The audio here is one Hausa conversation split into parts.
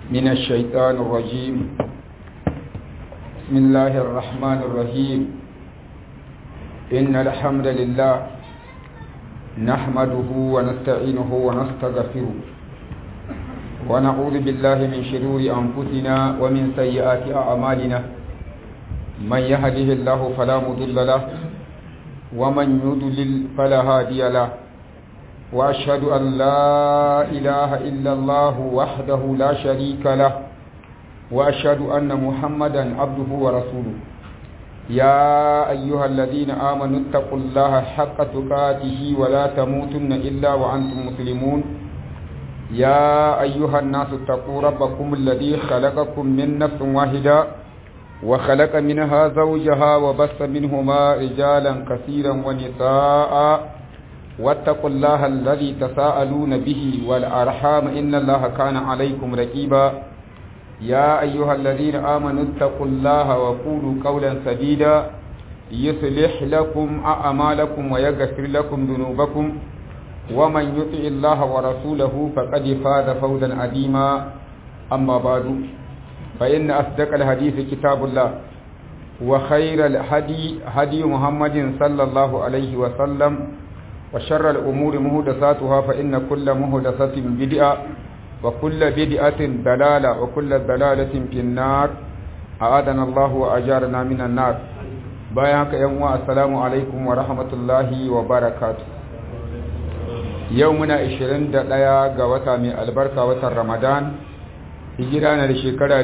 من الشيطان الرجيم بسم الله الرحمن الرحيم إن الحمد لله نحمده ونستعينه ونستغفره ونعوذ بالله من شرور أنفسنا ومن سيئات أعمالنا من يهده الله فلا مضل له ومن يضلل فلا هادي له وأشهد أن لا إله إلا الله وحده لا شريك له وأشهد أن محمدا عبده ورسوله يا أيها الذين آمنوا اتقوا الله حق تقاته ولا تموتن إلا وأنتم مسلمون يا أيها الناس اتقوا ربكم الذي خلقكم من نفس واحدة وخلق منها زوجها وبث منهما رجالا كثيرا ونساء واتقوا الله الذي تساءلون به والأرحام إن الله كان عليكم رقيبا يا أيها الذين آمنوا اتقوا الله وقولوا قولا سديدا يصلح لكم أعمالكم ويغفر لكم ذنوبكم ومن يطع الله ورسوله فقد فاز فوزا عظيما أما بعد فإن أصدق الحديث كتاب الله وخير الهدي هدي محمد صلى الله عليه وسلم وشر الأمور مهدساتها فإن كل مهدسة بدعة وكل بدعة دلالة وكل دلالة في النار أعاذنا الله وأجارنا من النار بايعك يوم السلام عليكم ورحمة الله وبركاته يومنا 21 ga wata mai albarka watan Ramadan hijira na da shekara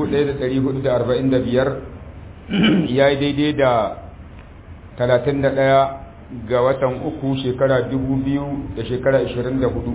1445 yayi daidai da 31 ga watan uku shekara biyu da shekara hudu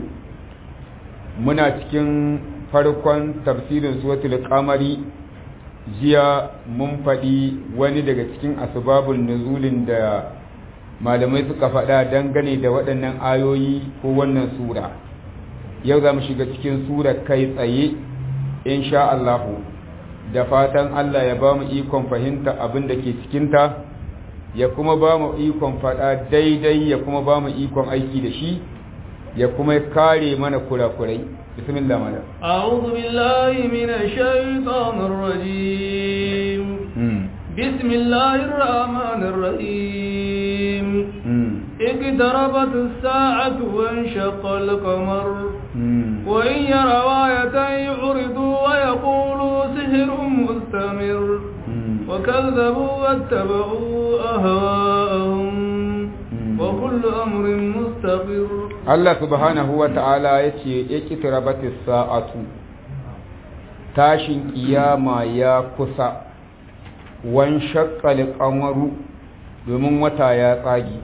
muna cikin farkon tafsirin suwatul kamari jiya mun faɗi wani daga cikin asbabun nuzulin da malamai suka faɗa dangane da waɗannan ayoyi ko wannan sura yau za mu shiga cikin sura kai tsaye insha Allahu da fatan Allah ya ba mu ikon fahimta abin da ke cikinta ya kuma ba mu ikon faɗa daidai ya kuma ba mu ikon aiki da shi ya kuma kare mana kurakurai bismillah mala a'udhu billahi minash shaitanir rajim bismillahir rahmanir rahim اقتربت الساعة وانشق القمر وإن يروا آية يعرضوا ويقولوا سحر مستمر وكذبوا واتبعوا أهواءهم وكل أمر مستقر الله سبحانه وتعالى يتي اقتربت الساعة tashin kiyama ya kusa wan shakka qamaru domin wata ya tsagi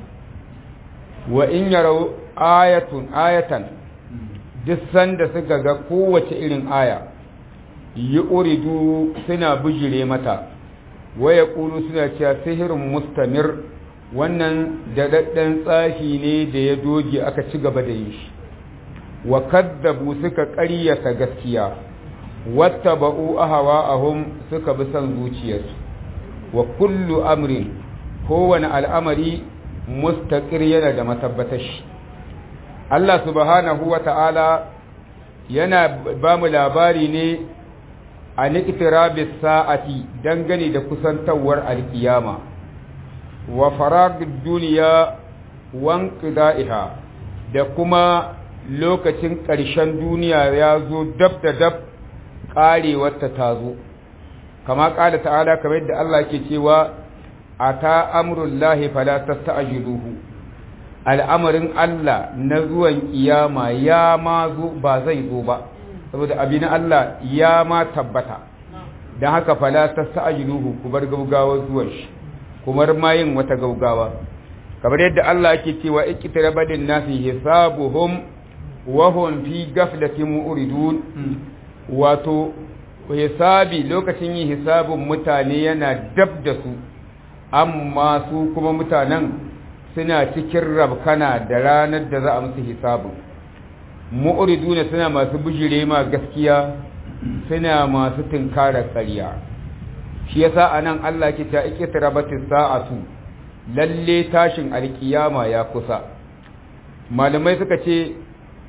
wa in yarau ayatun ayatan duk sanda suka ga kowace irin aya yi uridu suna bijire mata waya ƙulu suna cewa sihirin mustamir wannan daɗaɗɗen tsafi ne da ya doge aka ci gaba da yin shi wa kaddabu suka ƙaryata gaskiya wata ba'u ahawa ahum suka bi son zuciyarsu wa kullu amrin kowane al'amari mustaƙir yana da matabbatar shi Allah subhanahu wa ta'ala yana ba mu labari ne a niƙtirabis sa'ati dangane da kusantawar alkiyama wa faragid duniya wan ƙida'iha da kuma lokacin ƙarshen duniya ya zo dab da dab ƙarewarta ta zo kama ƙada ta'ala kamar yadda Allah ke cewa a ta amurullahi fala tasta'jiluhu al'amarin Allah na zuwan kiyama ya ma zo ba zai zo ba saboda abin Allah ya ma tabbata don haka fala ta sa'ajiluhu ku bar gaugawa zuwan shi kumar ma yin wata gaugawa kamar yadda Allah yake cewa ikitarabadin nasi hisabuhum wa hum fi ghaflatin mu'ridun wato hisabi lokacin yin hisabun mutane yana dab da su amma su kuma mutanen suna cikin rabkana da ranar da za a musu hisabun mu'riduna suna masu bijire ma gaskiya suna masu tunkarar ƙarya shi yasa anan Allah ke ta ikitrabatis sa'atu lalle tashin alkiyama ya kusa malamai suka ce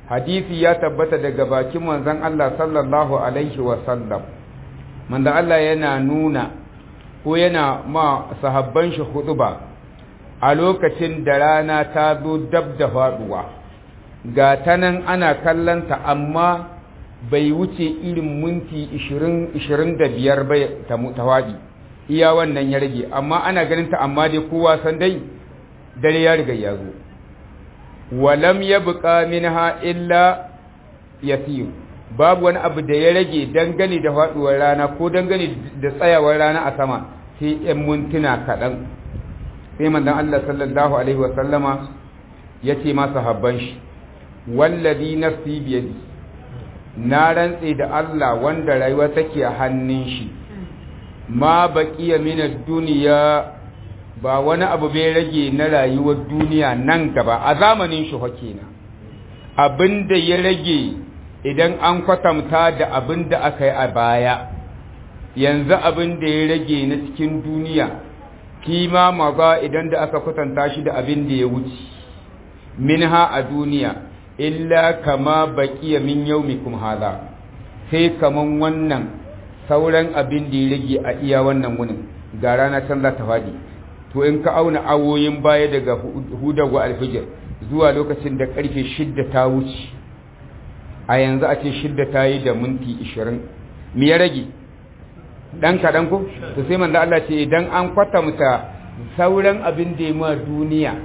hadisi ya tabbata daga bakin manzon Allah sallallahu alaihi wa sallam manzon Allah yana nuna ko yana ma sahabban shi hutuba a lokacin da rana ta zo dab da faduwa ga ta nan ana kallanta amma bai wuce irin minti 20-25 bai ta waɗi iya wannan ya rage amma ana ganin ta amma dai kowa san dai dare ya riga ya zo walam ya buƙa minha illa yasiru babu wani abu da ya rage dangane da faɗuwar rana ko dangane da tsayawar rana a sama sai 'yan mintuna kaɗan sai manzon Allah sallallahu alaihi wa sallama ya ce masa habban shi wallazi nafsi biyadi na rantse da Allah wanda rayuwa take a hannun shi ma baqiya min ad-dunya ba wani abu bai rage na rayuwar duniya nan gaba a zamanin shi kenan abinda ya rage idan an kwatanta da abinda aka yi a baya yanzu abinda ya rage na cikin duniya kima maga idan da aka kwatanta shi da abinda ya wuce minha a duniya illa kama baqiya min yaumikum hadha sai kaman wannan sauran abin da ya rage a iya wannan wunin ga rana can za ta faɗi to in ka auna awoyin baya daga hudawa alfijir zuwa lokacin da karfe shidda ta wuce a yanzu a ce shidda ta yi da minti ishirin me ya rage ɗan kaɗan ko to sai manzo Allah ce idan an kwatanta sauran abin da ya ma duniya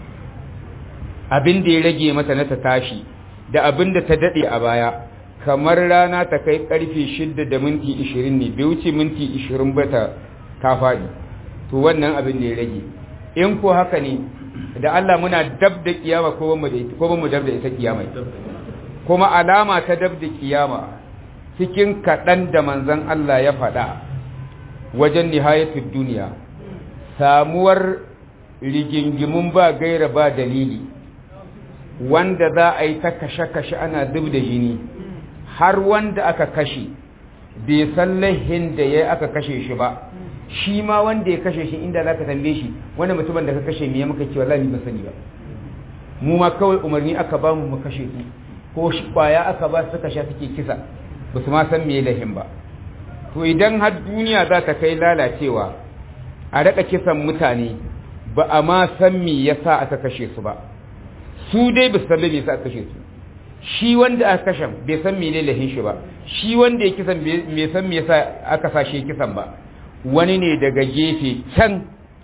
abin da ya rage mata na ta tashi da abin da ta daɗe a baya kamar rana ta kai karfe shidda da minti ishirin ne bai wuce minti ishirin ba ta ta faɗi to wannan abin da ya rage in ko haka ne da Allah muna dab da kiyama ko bamu da ita ko bamu dab da ita kiyama kuma alama ta dab da kiyama cikin kaɗan da manzon Allah ya faɗa wajen nihayatul duniya samuwar rigingimun ba gaira ba dalili wanda za a yi ta kashe-kashe ana zub da jini har wanda aka kashe bai san lahin da ya aka kashe shi ba shi ma wanda ya kashe shi inda za ka tambaye shi wanda mutumin da ka kashe me ya muka ce wallahi ba sani ba mu ma kawai umarni aka ba mu mu kashe su ko shi kwaya aka ba su kashe suke kisa ba su ma san me lahin ba to idan har duniya za ta kai lalacewa a raka kisan mutane ba a ma san me yasa aka kashe su ba su dai ba su san me yasa aka kashe su shi wanda aka kashe bai san mene lahin shi ba shi wanda ya kisan bai san me yasa aka sashe kisan ba wani ne daga gefe can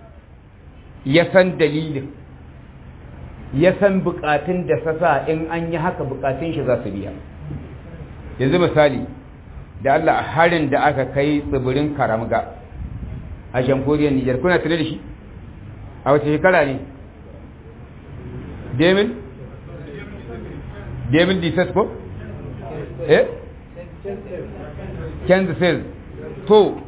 ya san dalilin ya san bukatun da sasa in an yi haka bukatun shi za su biya yanzu misali da Allah harin da aka kai tsibirin karamga a jamhuriyar Nijar kuna tare da shi a wace shekara ne Demil Demil Disas ko eh Kansas to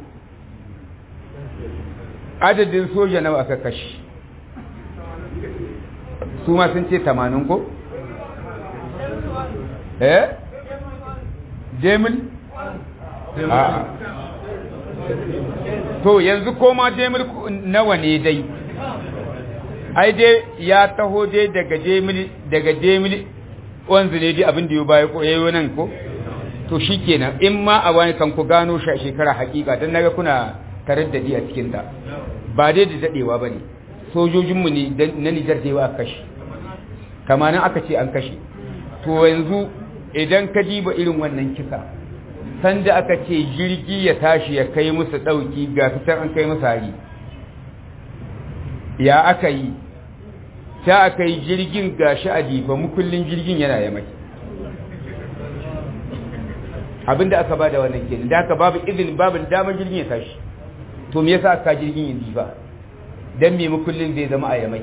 adadin soja nawa aka kashe su ma sun ce tamanin ko? eh? demil? a to yanzu koma demil nawa ne dai ai dai ya taho dai daga demil daga demil wanzu ne dai abin da ya baya ko yayi nan ko to shikenan in ma a wani kan ku gano shi shekara hakika dan naga kuna taraddadi a cikin ta ba dai da dadewa bane sojojinmu ne na Nijar da yawa aka kashe kamanin aka ce an kashe to yanzu idan ka diba irin wannan kisa sanda aka ce jirgi ya tashi ya kai musu dauki ga fitar an kai musu hari ya aka yi ta aka yi jirgin gashi a difa mukullin jirgin yana ya mai abinda aka ba da wannan kenan da aka babu izini babu damar jirgin ya tashi to me yasa aka jirgin yin difa dan me mukullin zai zama a yamai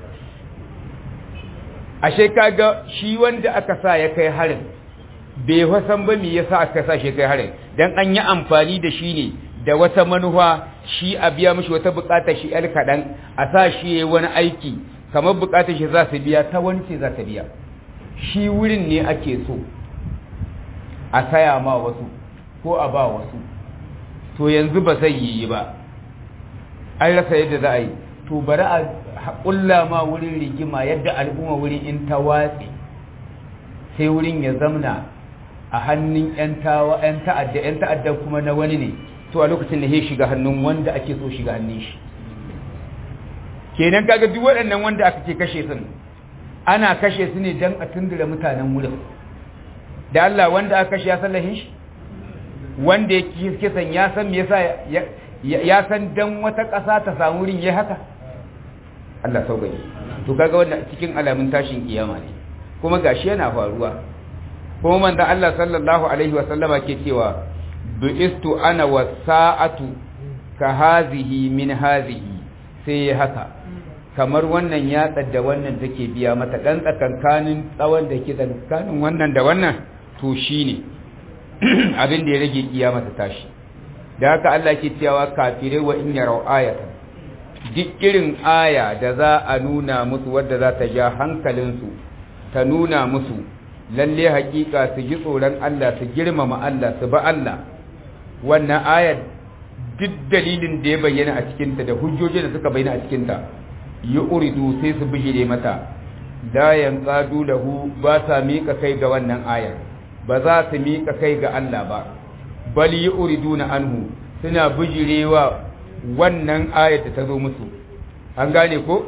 ashe kaga shi wanda aka sa ya kai harin bai fasan ba me yasa aka sa shi kai harin dan an yi amfani da shi ne da wata manufa shi a biya mishi wata bukatar shi yar kadan a sa shi yayi wani aiki kamar bukatar shi za su biya ta wani ce za ta biya shi wurin ne ake so a saya ma wasu ko a ba wasu to yanzu ba zai yi ba an rasa yadda za a yi to bari a ƙulla ma wurin rigima yadda al'umma wurin in ta watsi sai wurin ya zamna a hannun 'yan ta'adda 'yan ta'adda kuma na wani ne to a lokacin da ya shiga hannun wanda ake so shiga hannun shi kenan kaga duk waɗannan wanda aka ce kashe sun ana kashe su ne don a tundura mutanen wurin da Allah wanda aka kashe ya san lahin shi wanda ya kisan ya san me yasa ya san dan wata ƙasa ta samu wurin ya haka Allah sauƙaƙe to kaga wannan cikin alamun tashin kiyama ne kuma gashi yana faruwa kuma manzon Allah sallallahu alaihi wa sallama ke cewa bi'istu ana wasa'atu ka hazihi min hazihi sai ya haka kamar wannan yatsar da wannan take biya mata dan tsakankanin tsawon da ke tsakanin wannan da wannan to shine abin da ya rage kiyama ta tashi da haka Allah ke cewa kafirai wa in yarau ayatan duk irin aya da za a nuna musu wadda za ta ja hankalinsu ta nuna musu lalle hakika su ji tsoron Allah su girmama Allah su ba Allah wannan ayar duk dalilin da ya bayyana a cikinta da hujjoji da suka bayyana a cikinta yi uridu sai su bijire mata la yanqadu lahu ba sa mika kai ga wannan ayar ba za su mika kai ga Allah ba bal yi uriduna anhu suna bijirewa wannan ayar da ta zo musu an gane ko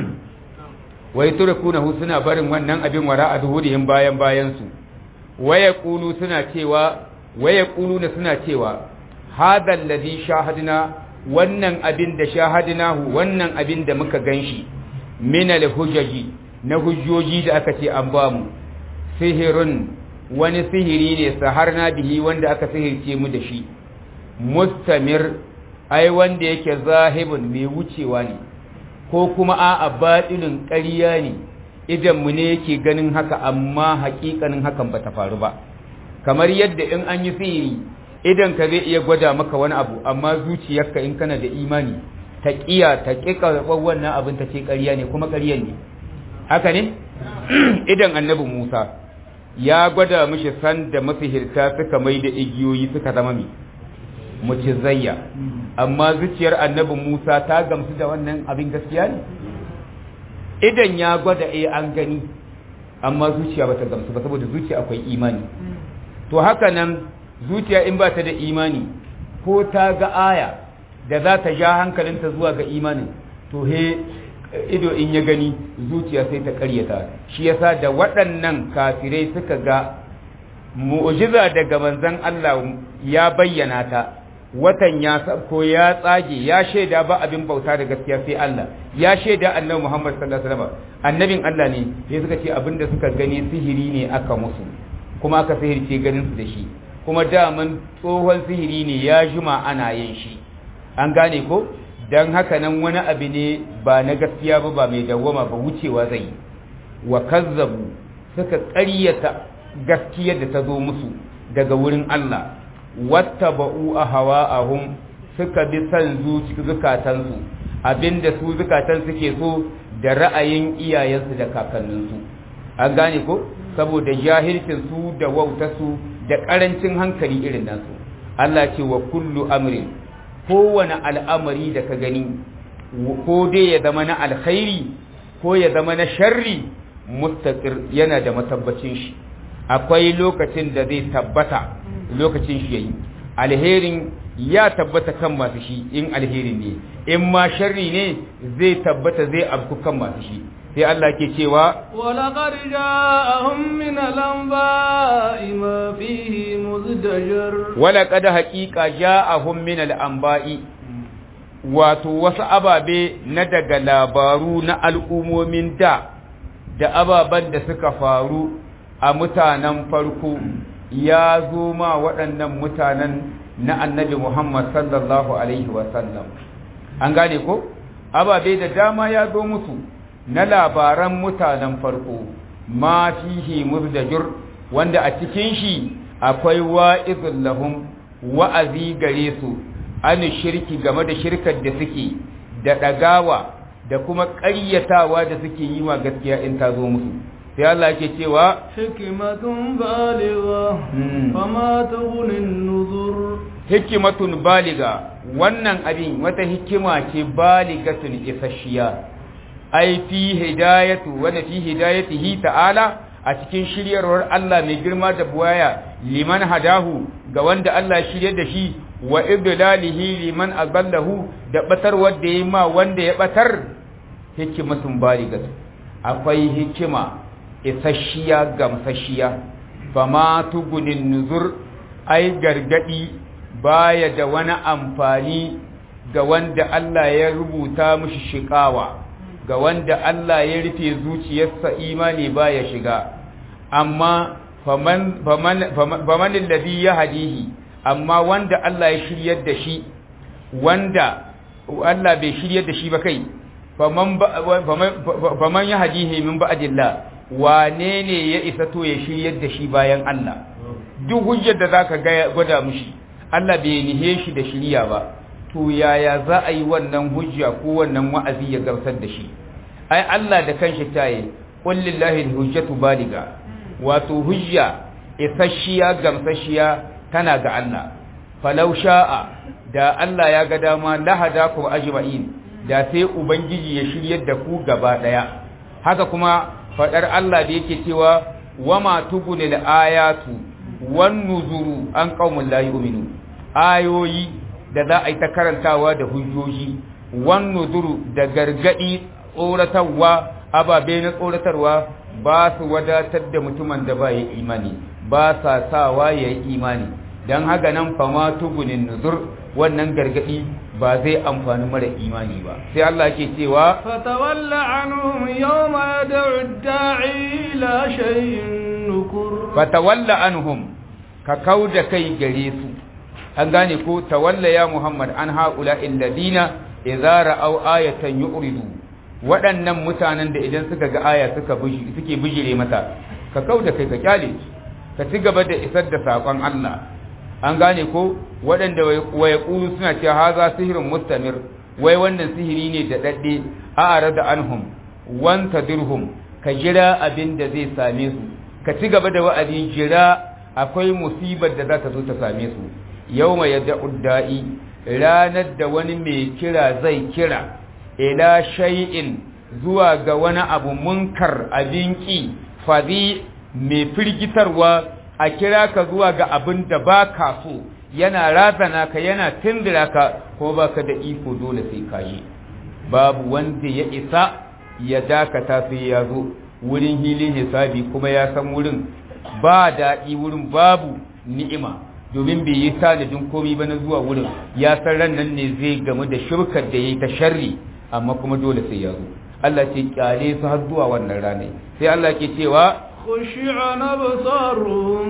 wai turkunahu suna barin wannan abin wara a zuhurihim bayan bayan su waya qulu suna cewa waya quluna suna cewa hadha alladhi shahadna wannan abin da shahadnahu wannan abin da muka ganshi min alhujaji na hujjoji da aka ce an bamu sihirun wani sihiri ne saharna bihi wanda aka sihirce mu da shi mustamir ai wanda yake zahibun mai wucewa ne ko kuma a baɗinin ƙarya ne idan mu ne yake ganin haka amma haƙiƙanin hakan bata faru ba kamar yadda in an yi sihiri idan ka zai iya gwada maka wani abu amma zuciyarka in kana da imani ta ƙiya ta ƙi karɓar wannan abin ta ce ƙarya ne kuma ƙaryan ne haka ne idan annabi musa ya gwada mishi san da masihirta suka mai da igiyoyi suka zama mai mucizayya amma zuciyar annabi Musa ta gamsu da wannan abin gaskiya ne idan ya gwada eh an gani amma zuciya bata gamsu ba saboda zuciya akwai imani to haka nan zuciya in ba ta da imani ko ta ga aya da za ta ja hankalinta zuwa ga imanin to he ido in ya gani zuciya sai ta karyata shi yasa da waɗannan kafirai suka ga mu'jiza daga manzon Allah ya bayyana ta watan ya ko ya tsage ya shaida ba abin bauta da gaskiya sai Allah ya shaida annabi Muhammad sallallahu alaihi wasallam annabin Allah ne sai suka ce abinda suka gani sihiri ne aka musu kuma aka sihirce ganin su da shi kuma daman tsohon sihiri ne ya juma ana yin shi an gane ko dan haka nan wani abu ne ba na gaskiya ba ba mai dawwama ba wucewa zai wa kazzabu suka ƙaryata gaskiyar da ta zo musu daga wurin Allah wattaba'u ahwa'ahum suka bi san zuci zukatansu abinda su zukatan suke so da ra'ayin iyayensu da kakanninsu an gane ko saboda jahilcin su da wautarsu da karancin hankali irin nasu Allah ce wa kullu amrin kowane al'amari da ka gani ko dai ya zama na alkhairi ko ya zama na sharri mustaqir yana da matabbacin shi akwai lokacin da zai tabbata lokacin shi yayi alherin ya tabbata kan masu shi in alherin ne in ma sharri ne zai tabbata zai abku kan masu shi sai Allah ke cewa ولقد جاءهم من الأنباء ما فيه مزدجر ولقد حقيقة جاءهم من الأنباء wato wasu ababe na daga labaru na al'ummomin da da ababen da suka faru a mutanen farko ya zo ma waɗannan mutanen na annabi Muhammad sallallahu Alaihi wasallam. An gane ko? Ababe da dama ya zo musu na labaran mutanen farko, ma fihi muzdajir wanda a cikin shi akwai wa'izun lahum wa'azi gare su, an shirki game da shirkar da suke, da ɗagawa, da kuma ƙaryatawa da suke yi ma gaskiya in ta zo musu. sai Allah ke cewa hikimatun baliga fama tughni nuzur hikimatun baliga wannan abin wata hikima ce baligatun isasshiya ai fi hidayatu wa fi hidayatihi ta'ala a cikin shiryarwar Allah mai girma da buwaya liman hadahu ga wanda Allah ya shirye da shi wa ibdalihi liman adallahu da batar wanda yayi ma wanda ya batar hikimatun baligatu akwai hikima isasshiya gamsasshiya fama tugunin nuzur ai gargadi baya da wani amfani ga wanda Allah ya rubuta mishi shiƙawa ga wanda Allah ya rufe zuciyarsa imani baya shiga amma faman faman faman alladhi yahdihi amma wanda Allah ya shiryar da shi wanda Allah bai shiryar da shi ba kai faman faman yahdihi min ba'dillah wane ne ya isa to ya shiryar da shi bayan Allah duk hujjar da zaka ga gwada mushi Allah bai nihe shi da shiriya ba to yaya za a yi wannan hujja ko wannan wa'azi ya gamsar da shi ai Allah da kanshi tayi qul lillahi hujjatu baliga wato hujja isasshiya gamsasshiya tana ga Allah falau sha'a da Allah ya ga dama lahadakum ajma'in da sai ubangiji ya shiryar da ku gaba daya haka kuma fadar Allah da yake cewa wama tubunil ayatu wan nuzuru an qaumul la yu'minu ayoyi da za a yi ta karantawa da hujjoji wan nuzuru da gargadi tsoratarwa ababe na tsoratarwa ba su wadatar da mutumin da ba ya imani ba sa sawa ya yi imani don haka nan fama tugunin nuzur wannan gargadi ba zai amfani mara imani ba sai Allah ke cewa fatawalla anhum yawma yad'u da'i ila shay'in nukur fatawalla anhum ka kauda kai gare su an gane ko tawalla ya Muhammad an haula alladina idza ra'aw ayatan yu'ridu waɗannan mutanen da idan suka ga aya suka suke bijire mata ka kauda kai ka kyale ka ci gaba da isar da sakon Allah an gane ko waɗanda waya ƙulu suna cewa haza sihirin mustamir wai wannan sihiri ne da ɗaɗɗe a ara da anhum wanta dirhum ka jira abin da zai same su ka ci gaba da wa'azi jira akwai musibar da za ta zo ta same su yau mai yadda udda'i ranar da wani mai kira zai kira ila shay'in zuwa ga wani abu munkar abin ƙi fadi mai firgitarwa a kira ka zuwa ga abin da ba ka so yana razana ka yana tindira ka ko ba ka da iko dole sai ka yi babu wanda ya isa ya dakata sai ya zo wurin hilin hisabi kuma ya san wurin ba daɗi wurin babu ni'ima domin bai yi tanadin komai ba na zuwa wurin ya san ran nan ne zai gamu da shirkar da ya yi ta sharri amma kuma dole sai ya zo Allah ce kyale su har zuwa wannan ranar sai Allah ke cewa خشعا أبصارهم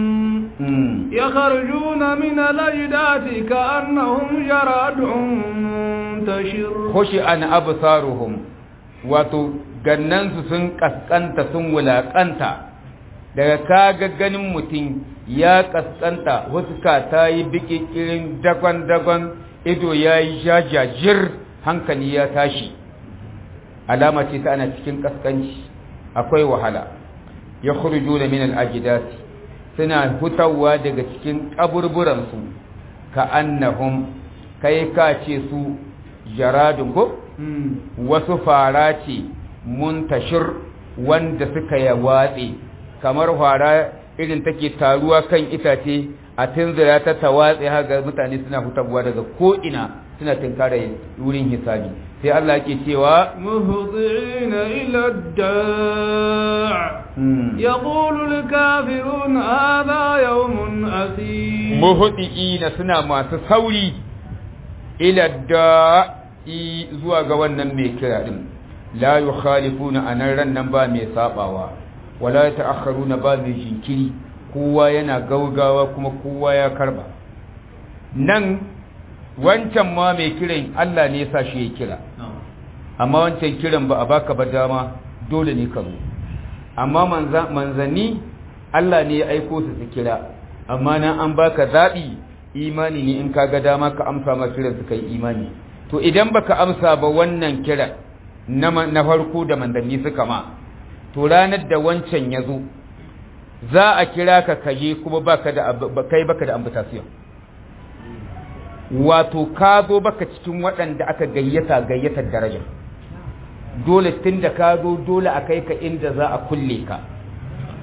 يخرجون من الأجداث كأنهم جراد منتشر خشعا أبصارهم wato gannansu sun kaskanta sun wulaƙanta daga kaga ganin mutum ya kaskanta huska ta yi bikikirin dagon-dagon ido ya yi jajajir hankali ya tashi alama ce ta ana cikin kaskanci akwai wahala ya khurju da min al-ajidat suna hutawa daga cikin kaburburan su ka annahum kai ka ce su jaradun ko wasu fara ce muntashir wanda suka ya watse kamar fara irin take taruwa kan itace a tunzura ta tawatse haka mutane suna hutawa daga ko ina suna tinkara wurin hisabi sai Allah ke cewa muhdi'ina ila ad-da' yaqulu al-kafirun hadha yawmun asir muhdi'ina suna masu sauri ila da'i zuwa ga wannan mai kira din la yukhalifuna anan ran nan ba mai sabawa wala ta'akharuna ba mai jinkiri kowa yana gaugawa kuma kowa ya karba nan wancan ma mai kiran Allah ne yasa shi ya kira amma wancan kiran ba a baka ba dama dole ne ka zo amma manzanni Allah ne ya aiko su su kira amma nan an baka zaɓi imani ne in ka ga dama ka amsa ma kiran su kai imani to idan baka amsa ba wannan kira na farko da manzanni suka ma to ranar da wancan ya zo za a kira ka kaje kuma baka da kai baka da ambatation wato ka zo baka cikin waɗanda aka gayyata gayyatar daraja dole tun da ka zo dole a kai ka inda za a kulle ka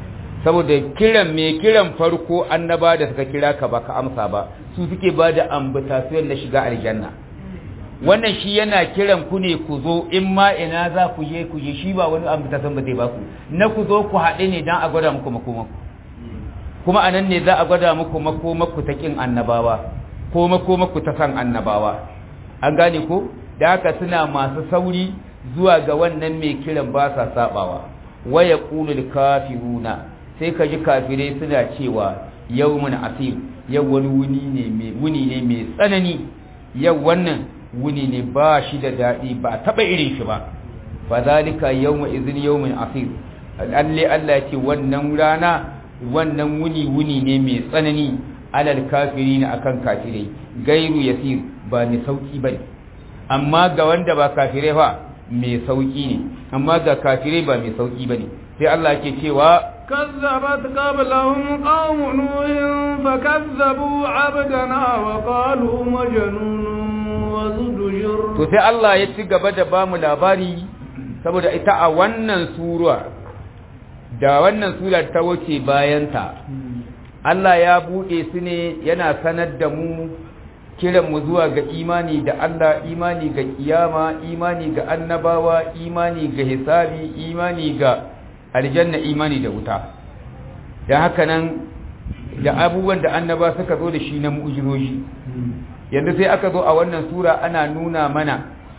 saboda kiran mai kiran farko annaba da suka kira ka ba ka amsa ba su suke ba da ambutasuwan na shiga aljanna wannan shi yana kiran ku ne ku zo in ma ina za ku je ku je shi ba wani ambutasuwan ba zai ba ku na ku zo ku haɗe ne don a gwada muku makomaku kuma a nan ne za a gwada muku makomaku ta ƙin annabawa ko makomaku ta san annabawa an gane ko da haka suna masu sauri zuwa ga wannan mai kiran ba sa sabawa waya qulul kafiruna sai ka ji kafirai suna cewa yawmun asib yau wani wuni ne mai wuni ne mai tsanani yau wannan wuni ne ba shi da dadi ba taba irin shi ba fa zalika yawma idhin yawmun asib alle Allah ya ce wannan rana wannan wuni wuni ne mai tsanani alal kafirina akan kafirai gairu yasir ba ni sauki bane amma ga wanda ba kafirai fa mai sauki ne amma ga kafirai ba mai sauki bane sai Allah ke cewa كذبت قبلهم قوم نوح فكذبوا عبدنا وقالوا مجنون وزدجر to sai Allah ya ci gaba da bamu labari saboda ita a wannan sura da wannan sura ta wuce bayanta Allah ya buɗe su ne yana sanar da mu kiran mu zuwa ga imani da Allah imani ga kiyama imani ga annabawa imani ga hisabi imani ga aljanna imani da wuta da haka nan da abubuwan da annaba suka zo da shi na mu'jizoji yanzu sai aka zo a wannan sura ana nuna mana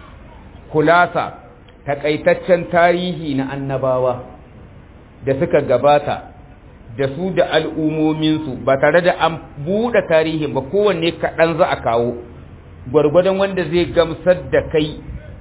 kulasa takaitaccen tarihi na annabawa da suka gabata da su da al'umominsu ba tare da an buɗe tarihin ba kowanne kaɗan za a kawo gwargwadon wanda zai gamsar da kai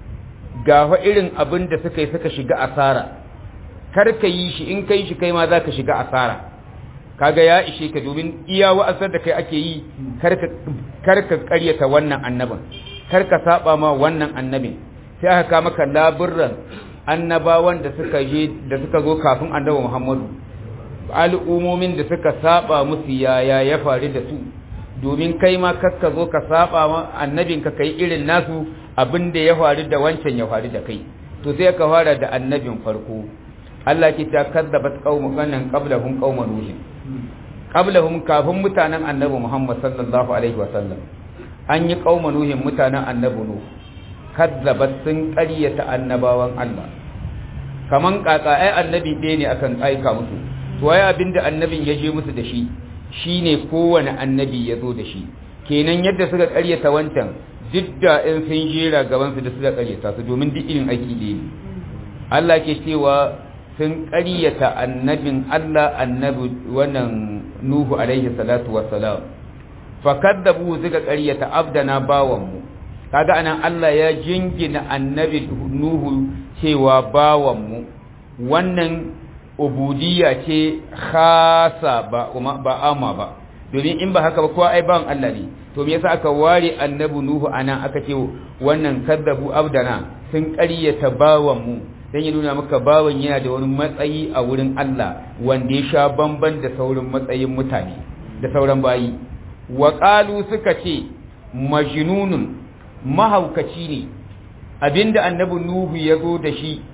ga irin abin da suka yi suka shiga asara kar ka yi shi in kai shi kai ma za ka shiga asara kaga ya ishe ka domin iya wa'azar da kai ake yi kar ka karyata wannan annabin kar ka saba ma wannan annabin sai aka kama maka laburran annabawan da suka je da suka zo kafin annabi Muhammadu al'umomin da suka saba musu yaya ya faru da su domin kai ma kakka zo ka saba ma annabin ka kai irin nasu abin da ya faru da wancan ya faru da kai to sai ka fara da annabin farko Allah ki ta kadzabat qaumun kanan qablahum qauman nuh qablahum kafin mutanen annabi Muhammad sallallahu alaihi wa sallam an yi qauman nuh mutanen annabi nuh kadzabat sun ƙaryata annabawan Allah kaman kaka ai annabi ɗaya ne akan aika musu to ai abinda annabin ya je musu da shi shine kowane annabi ya zo da shi kenan yadda suka ƙaryata wancan duk da in sun jera gaban su da suka ƙaryata su domin duk irin aiki ɗaya ne Allah ke cewa sun ƙaryata annabin Allah annabi wannan Nuhu alaihi salatu wassalam fakaddabu suka ƙaryata abdana bawanmu kaga anan Allah ya jingina annabi Nuhu cewa bawanmu wannan ubudiyya ce khasa ba ba amma ba domin in ba haka ba kowa ai bawan Allah ne to me yasa aka ware annabi Nuhu anan aka ce wannan kaddabu abdana sun ƙaryata bawanmu dan ya nuna maka bawan yana da wani matsayi a wurin Allah wanda ya sha bamban da sauran matsayin mutane da sauran bayi wa qalu suka ce majnunun mahaukaci ne abinda annabi nuhu ya zo da shi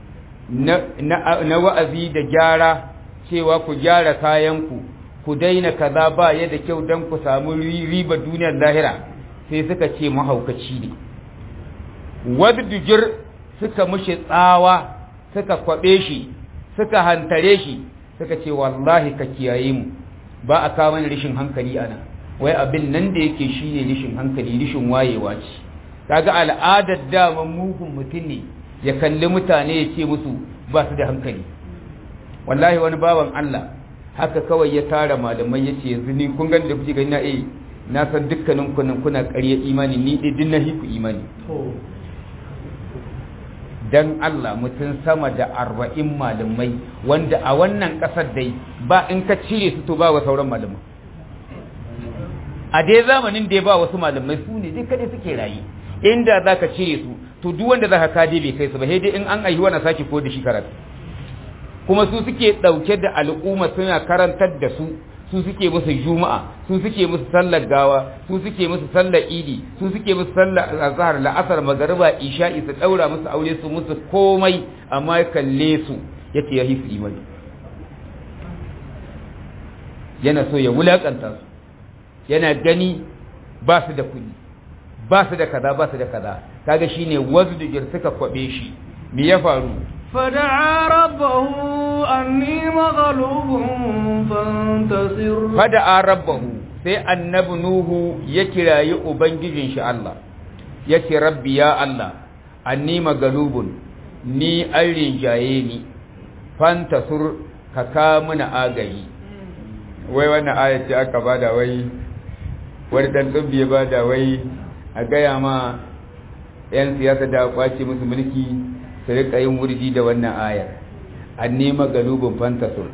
na wa'azi da gyara cewa ku gyara kayanku ku daina kaza ba ya da kyau don ku samu riba duniyar lahira sai suka ce mahaukaci ne wadda suka mushi tsawa suka kwabe shi suka hantare shi suka ce wallahi ka kiyaye mu ba a kawo mana rishin hankali ana wai abin nan da yake shine rishin hankali rishin wayewa ce kaga al'adar daman mugun mutum ne ya kalli mutane ya ce musu ba su da hankali wallahi wani bawan Allah haka kawai ya tara malamai ya ce yanzu ni kun gani da kuke gani na eh na san dukkanin kunan kuna ƙarya imani ni dai din na hiku imani dan Allah mutum sama da arba'in malamai wanda a wannan ƙasar dai ba in ka cire su to ba wa sauran malamai a dai zamanin da ya ba wasu malamai su ne dai kaɗai suke rayu inda za ka cire su to duk wanda za ka kaje bai kai su ba sai dai in an aihuwa na sake ko da shi karatu kuma su suke ɗauke da al'umma suna karantar da su su suke musu juma'a su suke musu sallar gawa su suke musu sallar idi su suke musu sallar azhar la'asar magariba isha'i su daura musu aure su musu komai amma ya kalle su yace ya hisu imani yana so ya wulakanta su yana gani ba su da kuɗi ba su da kaza ba su da kaza kaga shine wazdujir suka kwabe shi me ya faru فدعا ربه أني مغلوب فانتصر fada'a rabbahu sai annabi nuhu ya kirayi ubangijin shi Allah ya ce rabbi ya Allah anni magalubun ni an rinjaye ni fantasur ka ka muna agayi wai wannan ayat ce aka bada wai wani dan tsubbi ya bada wai a gaya ma yan siyasa da kwace musu mulki su rika yin wurji da wannan ayar anni magalubun fantasur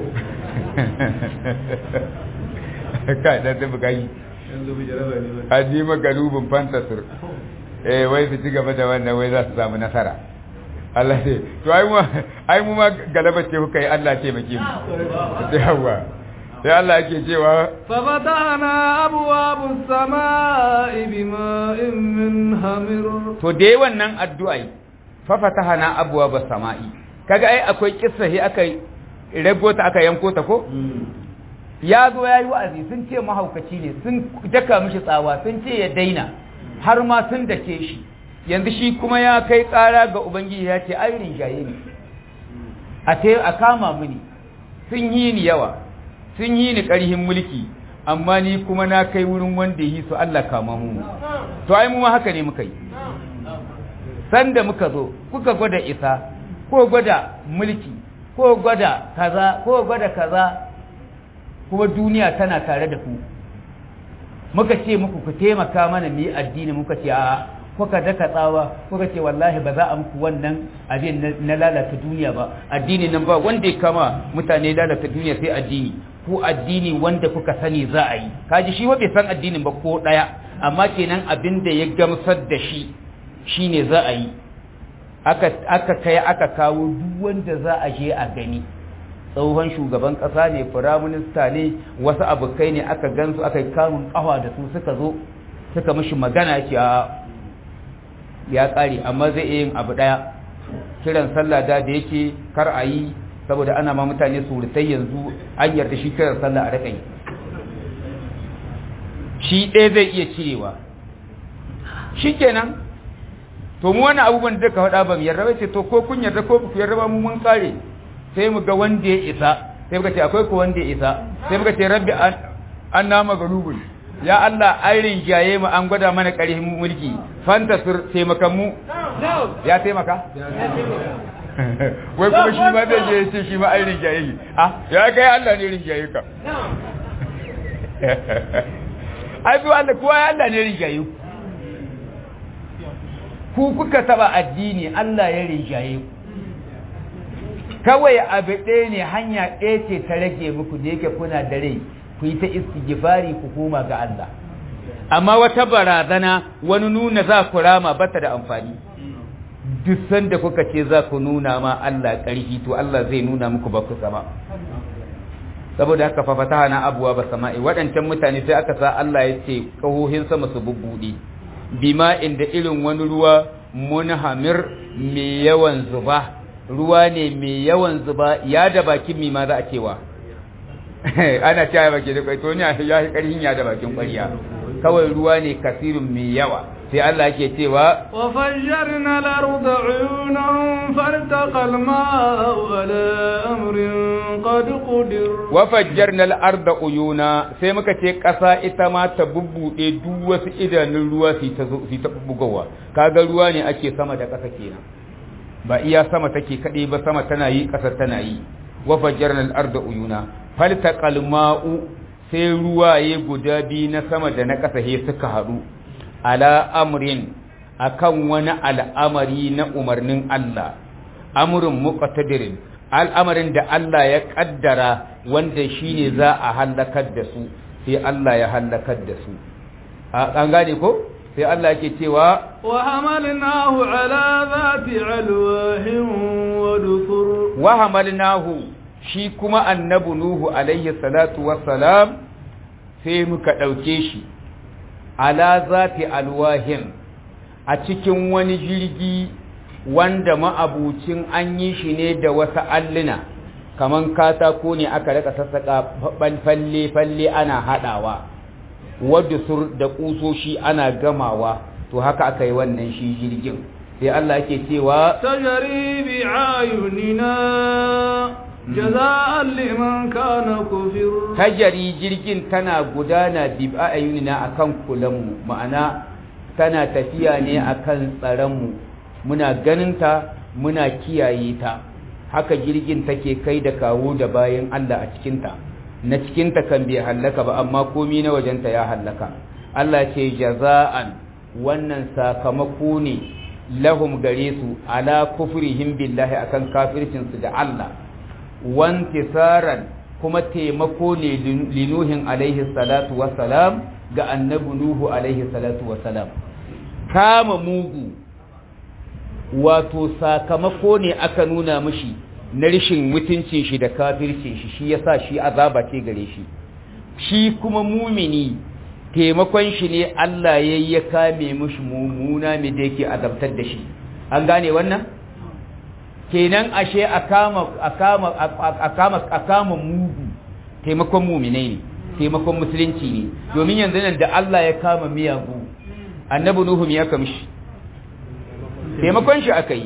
ka da ta bukai aji magalubin fantasir eh wai su ci gaba da wannan wai za su samu nasara Allah ce to ai mu ai mu ma galaba ce kuka yi Allah ce maki mu yawa sai Allah yake cewa ففتحنا أبواب السماء بماء من همر to dai wannan addu'ai fa fatahana abwaaba sama'i kaga ai akwai kissa he aka rago ta aka yanko ta ko ya zo ya yi wa'azi sun ce mahaukaci ne sun daka mishi tsawa sun ce ya daina har ma sun dake shi yanzu shi kuma ya kai ƙara ga ubangiji ya ce ai rinjaye ne a te a kama mini sun yi ni yawa sun yi ni ƙarhin mulki amma ni kuma na kai wurin wanda yi su Allah kama mu to ai mu ma haka ne muka yi sanda muka zo kuka gwada isa ko gwada mulki ko gwada kaza ko gwada kaza kuma duniya tana tare da ku muka ce muku ku taimaka mana mu yi addini muka ce a kuka daka tsawa kuka ce wallahi ba za a muku wannan abin na lalata duniya ba addini nan ba wanda ya kama mutane lalata duniya sai addini ku addini wanda kuka sani za a yi kaji shi bai san addinin ba ko daya amma kenan abin da ya gamsar da shi shine za a yi aka aka kai aka kawo duk wanda za a je a gani tsohon shugaban ƙasa ne firaminista ne wasu abokai ne aka gansu aka yi kamun ƙawa da su suka zo suka mishi magana ce a ya ƙare amma zai iya yin abu ɗaya kiran sallah da da yake kar a yi saboda ana ma mutane surutai yanzu an yarda shi kiran sallah a raka yi shi ɗaya zai iya cirewa shi kenan to mu wani abubuwan da ka faɗa ba mu yarda ba ce to ko kun yarda ko ku yarda ba mu mun ƙare sai mu ga wanda ya isa sai muka ce akwai ko wanda ya isa sai muka ce rabbi an nama galubun ya Allah an rinjaye mu an gwada mana ƙarfin mulki fantasir taimakan mu ya taimaka wai kuma shi ma zai je ya ce shi ma an rinjaye shi ah ya kai Allah ne rinjaye ka ai bi Allah kuwa ya Allah ne rinjaye ku ku kuka taba addini Allah ya rinjaye ku kawai abu ɗaya ne hanya ɗaya ce ta rage muku da yake kuna da rai ku yi ta istighfari ku koma ga Allah amma wata barazana wani nuna za ku rama bata da amfani duk sanda kuka ce za ku nuna ma Allah ƙarfi to Allah zai nuna muku ba ku sama saboda haka fa fataha na abuwa ba sama'i waɗancan mutane sai aka sa Allah ya ce kahohin sama su bubbuɗe bima inda irin wani ruwa munhamir mai yawan zuba ruwa ne mai yawan zuba ya da bakin mi ma za a cewa ana cewa baki da kwaito ne ya yi karhin ya da bakin kwariya kawai ruwa ne kasirin mai yawa sai Allah yake cewa wa fajjarna al-ard uyunan fartaqa al-ma'u ala amrin qad qudir wa fajjarna al-ard uyuna sai muka ce kasa ita ma ta bubbude duk wasu idanun ruwa su ta su ta bugowa kaga ruwa ne ake sama da kasa kenan ba iya sama take kaɗai ba sama tana yi ƙasa tana yi wa fajjarna al-arda uyuna faltaqal ma'u sai ruwaye guda biyu na sama da na ƙasa he suka haɗu ala amrin akan wani al'amari na umarnin Allah amrun muqtadirin al'amarin da Allah ya kaddara wanda shine za a halakar da su sai Allah ya halakar da su an gane ko sai Allah yake cewa wa hamalnahu ala zati alwahin wa dusur wa hamalnahu shi kuma annabi nuhu alaihi salatu wassalam sai muka dauke shi ala zati alwahin a cikin wani jirgi wanda ma'abucin an yi shi ne da wasu alluna kaman katako ne aka rika sassaka falle falle ana hadawa wadda sur da kusoshi ana gamawa to haka aka yi wannan shi jirgin sai Allah yake cewa tajri bi ayunina jaza'an liman kana kufir tajari jirgin tana gudana bi ayunina akan kulanmu ma'ana tana tafiya ne akan tsaronmu muna ganinta muna kiyaye ta haka jirgin take kai da kawo da bayan Allah a cikinta na cikinta kan bai hallaka ba amma komi na wajenta ya hallaka Allah ce jaza'an wannan sakamako ne lahum gare su ala kufrihim billahi akan kafircinsu da Allah wantisaran kuma taimako ne linuhin alaihi salatu wassalam ga annabi nuhu alaihi salatu wassalam kama mugu wato sakamako ne aka nuna mishi na rishin mutuncin shi da kafircin shi shi yasa shi azaba ce gare shi shi kuma mumini taimakon shi ne Allah ya ya kame mishi mummuna mai da yake azabtar da shi an gane wannan kenan ashe a kama a kama a kama a kama mugu taimakon muminai ne taimakon musulunci ne domin yanzu nan da Allah ya kama miyagu annabi nuhu ya kamshi taimakon shi aka yi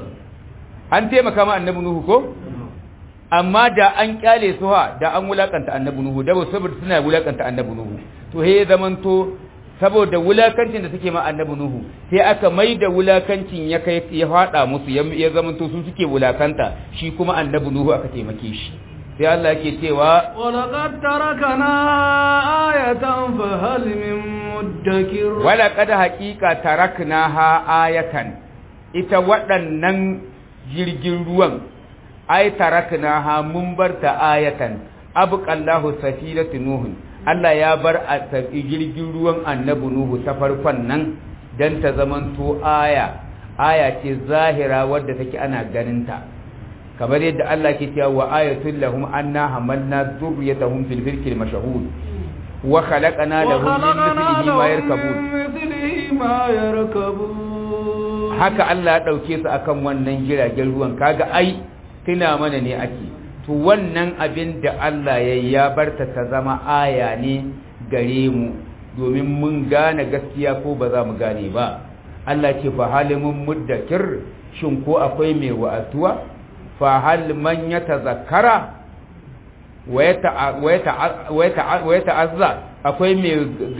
an taimaka ma annabi nuhu ko amma da an kyale su ha da an wulakanta annabi nuhu da saboda suna wulakanta annabi nuhu to he zamanto saboda wulakancin da suke ma annabi nuhu sai aka mai da wulakancin ya kai ya fada musu ya zamanto su suke wulakanta shi kuma annabi nuhu aka taimake shi sai Allah yake cewa walaqad tarakana ayatan fa hal min muddakir walaqad haqiqa taraknaha ayatan ita waɗannan jirgin ruwan ai taraknaha mun barta ayatan abqallahu safinatu nuhun Allah ya bar a jirgin ruwan annabi nuhu ta farkon nan dan ta zamanto aya aya ce zahira wadda take ana ganinta kamar yadda Allah ke cewa wa ayatul lahum anna hamalna dhurriyyatahum fil filkil mashhud wa khalaqna lahum min mithlihi ma yarkabun haka Allah ya dauke su akan wannan jiragen ruwan kaga ai tuna mana ne ake to wannan abin da Allah ya ya barta ta zama aya ne gare mu domin mun gane gaskiya ko ba za mu gane ba Allah ce fa halimun muddakir shin ko akwai mai wa'atuwa fa hal man yatazakkara wa yata'azza akwai mai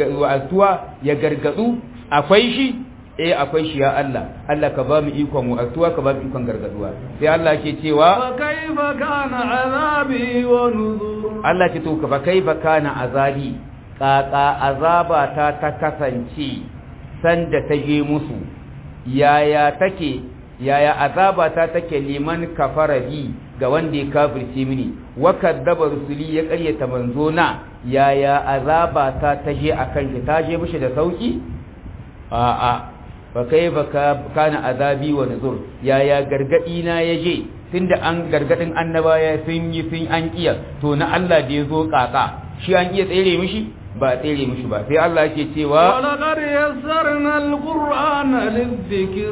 wa'atuwa ya gargadu akwai shi eh akwai shi ya Allah Allah ka ba mu ikon wa'atuwa ka ba mu ikon gargaduwa sai Allah ke cewa fa kaifa kana azabi wa nuzur Allah ce to fa kaifa kana azabi kaka azaba ta ta kasance sanda ta je musu yaya take yaya azaba ta take liman kafara bi ga wanda ya kafirce mini wa kadzaba rusuli ya ƙaryata manzo na yaya azaba ta ta je akan shi ta je mishi da sauki a a fa kaifa kana azabi wa nuzur yaya gargadi na yaje tunda an gargadin annabaya sun yi sun an kiya to na Allah da yazo kaka shi an iya tsere mishi ba tsere mishi ba sai Allah yake cewa walaqad yassarna alqur'ana lidhikr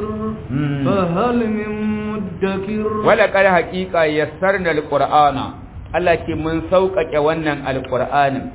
fa hal min muddakir walaqad haqiqa yassarna alqur'ana Allah ce mun sauƙaƙe wannan alqur'anin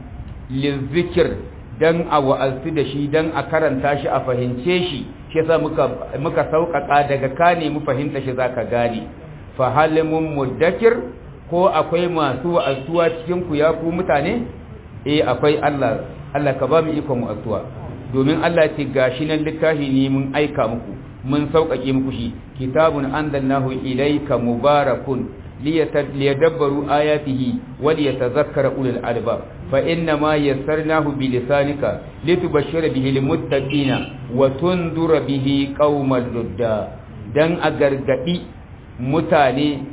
lizikir dan a wa'azi da shi dan a karanta shi a fahimce shi shi yasa muka muka sauƙaƙa daga ka ne mu fahimta shi zaka gane fa hal min muddakir ko akwai masu wa'azuwa cikin ku ya ku mutane eh akwai Allah Allah ka ba mu iko mu addu'a domin Allah ce gashi nan littafi ne mun aika muku mun sauƙaƙe muku shi kitabun anzalnahu ilayka mubarakun liyadabbaru ayatihi wa liyatadhakkara ulul albab fa inna ma yassarnahu bi lisanika litubashshira bihi lilmuttaqina wa tundura bihi qauman ludda dan a gargadi mutane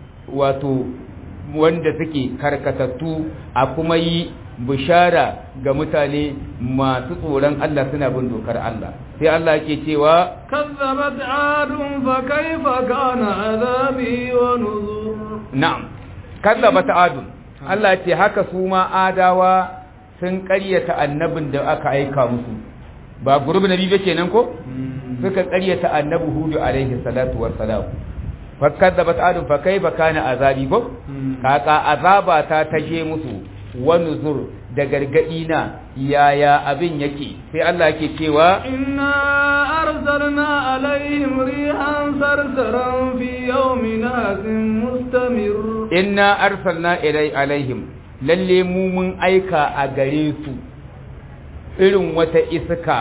wato wanda suke karkatattu a kuma yi bishara ga mutane masu tsoron Allah suna bin dokar Allah sai Allah yake cewa kazzabat adun fa kaifa kana azabi wa nuzur na'am kazzabat adun Allah ce haka su ma adawa sun ƙaryata annabin da aka aika musu ba gurbi nabi ba kenan ko suka ƙaryata annabi hudu alaihi salatu wassalam fakadzabat adun fa kaifa kana azabi ko kaka azaba ta taje musu wa nuzur da gargadi na yaya abin yake sai Allah yake cewa inna arsalna alaihim rihan sarsaran fi yawmin hasin mustamir inna arsalna ilai alaihim lalle mu mun aika a gare su irin wata iska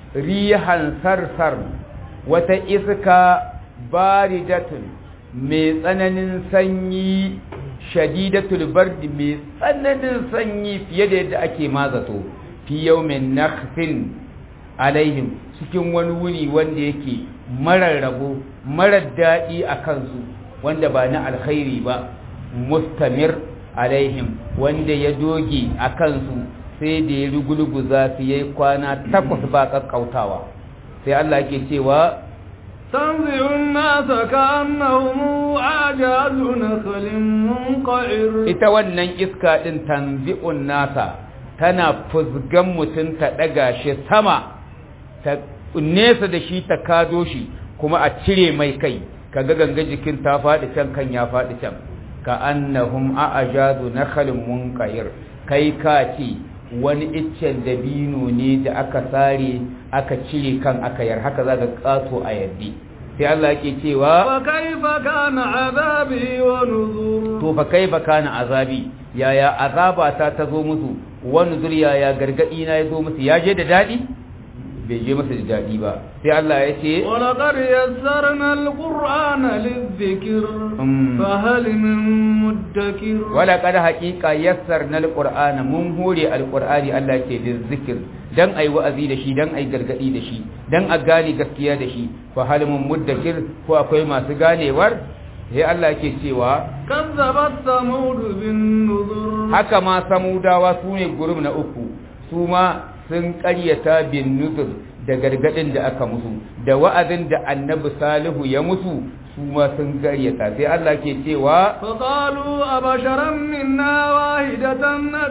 rihan sarsar wata iska baridatun mai tsananin sanyi shadidatul bardi mai tsananin sanyi fiye da yadda ake mazato fi yawmin nakhsin alaihim cikin wani wuri wanda yake marar rabo marar daɗi a kansu wanda ba na alkhairi ba mustamir alaihim wanda ya doge a kansu sai da ya rugulguza su yayi kwana takwas ba kakkautawa sai Allah ke cewa تنزع الناس كأنهم أعجاز نخل منقعر ita wannan iska din tanzi'un nasa tana fuzgan mutum ta daga shi sama ta nesa da shi ta kado shi kuma a cire mai kai kaga ganga jikin ta faɗi can kan ya faɗi can ka annahum a'jazu nakhlin munqair kai ka ce wani iccen dabino ne da aka sare aka cire kan aka yar haka zaka kato a yaddi sai Allah yake cewa fa kaifa kana azabi wa nuzur to fa kaifa kana azabi yaya azaba ta tazo musu wa nuzur yaya gargadi na yazo musu ya je da dadi bai je masa da dadi ba sai Allah ya ce wa laqad yassarna alqur'ana lidhikr fa hal min muddakir wa laqad haqiqa yassarna alqur'ana mun hore alqur'ani Allah ke zikir dan ai wa'azi da shi dan ai gargadi da shi dan a gane gaskiya da shi fa hal min muddakir ko akwai masu ganewar sai Allah yake cewa kazzabat samud bin nuzur haka ma samudawa su ne gurum na uku su ma sun ƙaryata bin nuzur da gargadin da aka musu da wa'azin da annabi salihu ya musu su ma sun ƙaryata sai Allah ke cewa فقالوا أبشرا منا واحدة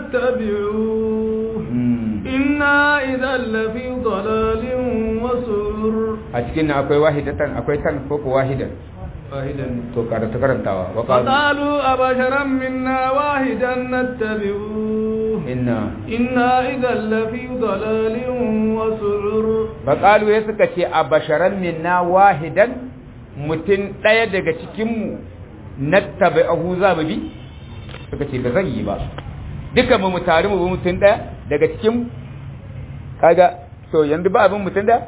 نتبعوه إنا إذا لفي ضلال وسعر a cikin nan akwai wahidatan akwai tan ko ko wahidan واحدا to karanta karantawa wa qalu فقالوا أبشرا منا واحدا نتبعوه inna إنا إذا لفي ضلال وسعر fa qalu ya suka ce a basharan minna wahidan mutum ɗaya daga cikin mu nattabi'ahu za mu bi suka ce ba zan yi ba duka mu mu tare mu bi mutum ɗaya daga cikin mu kaga to yanzu ba abin mutum ɗaya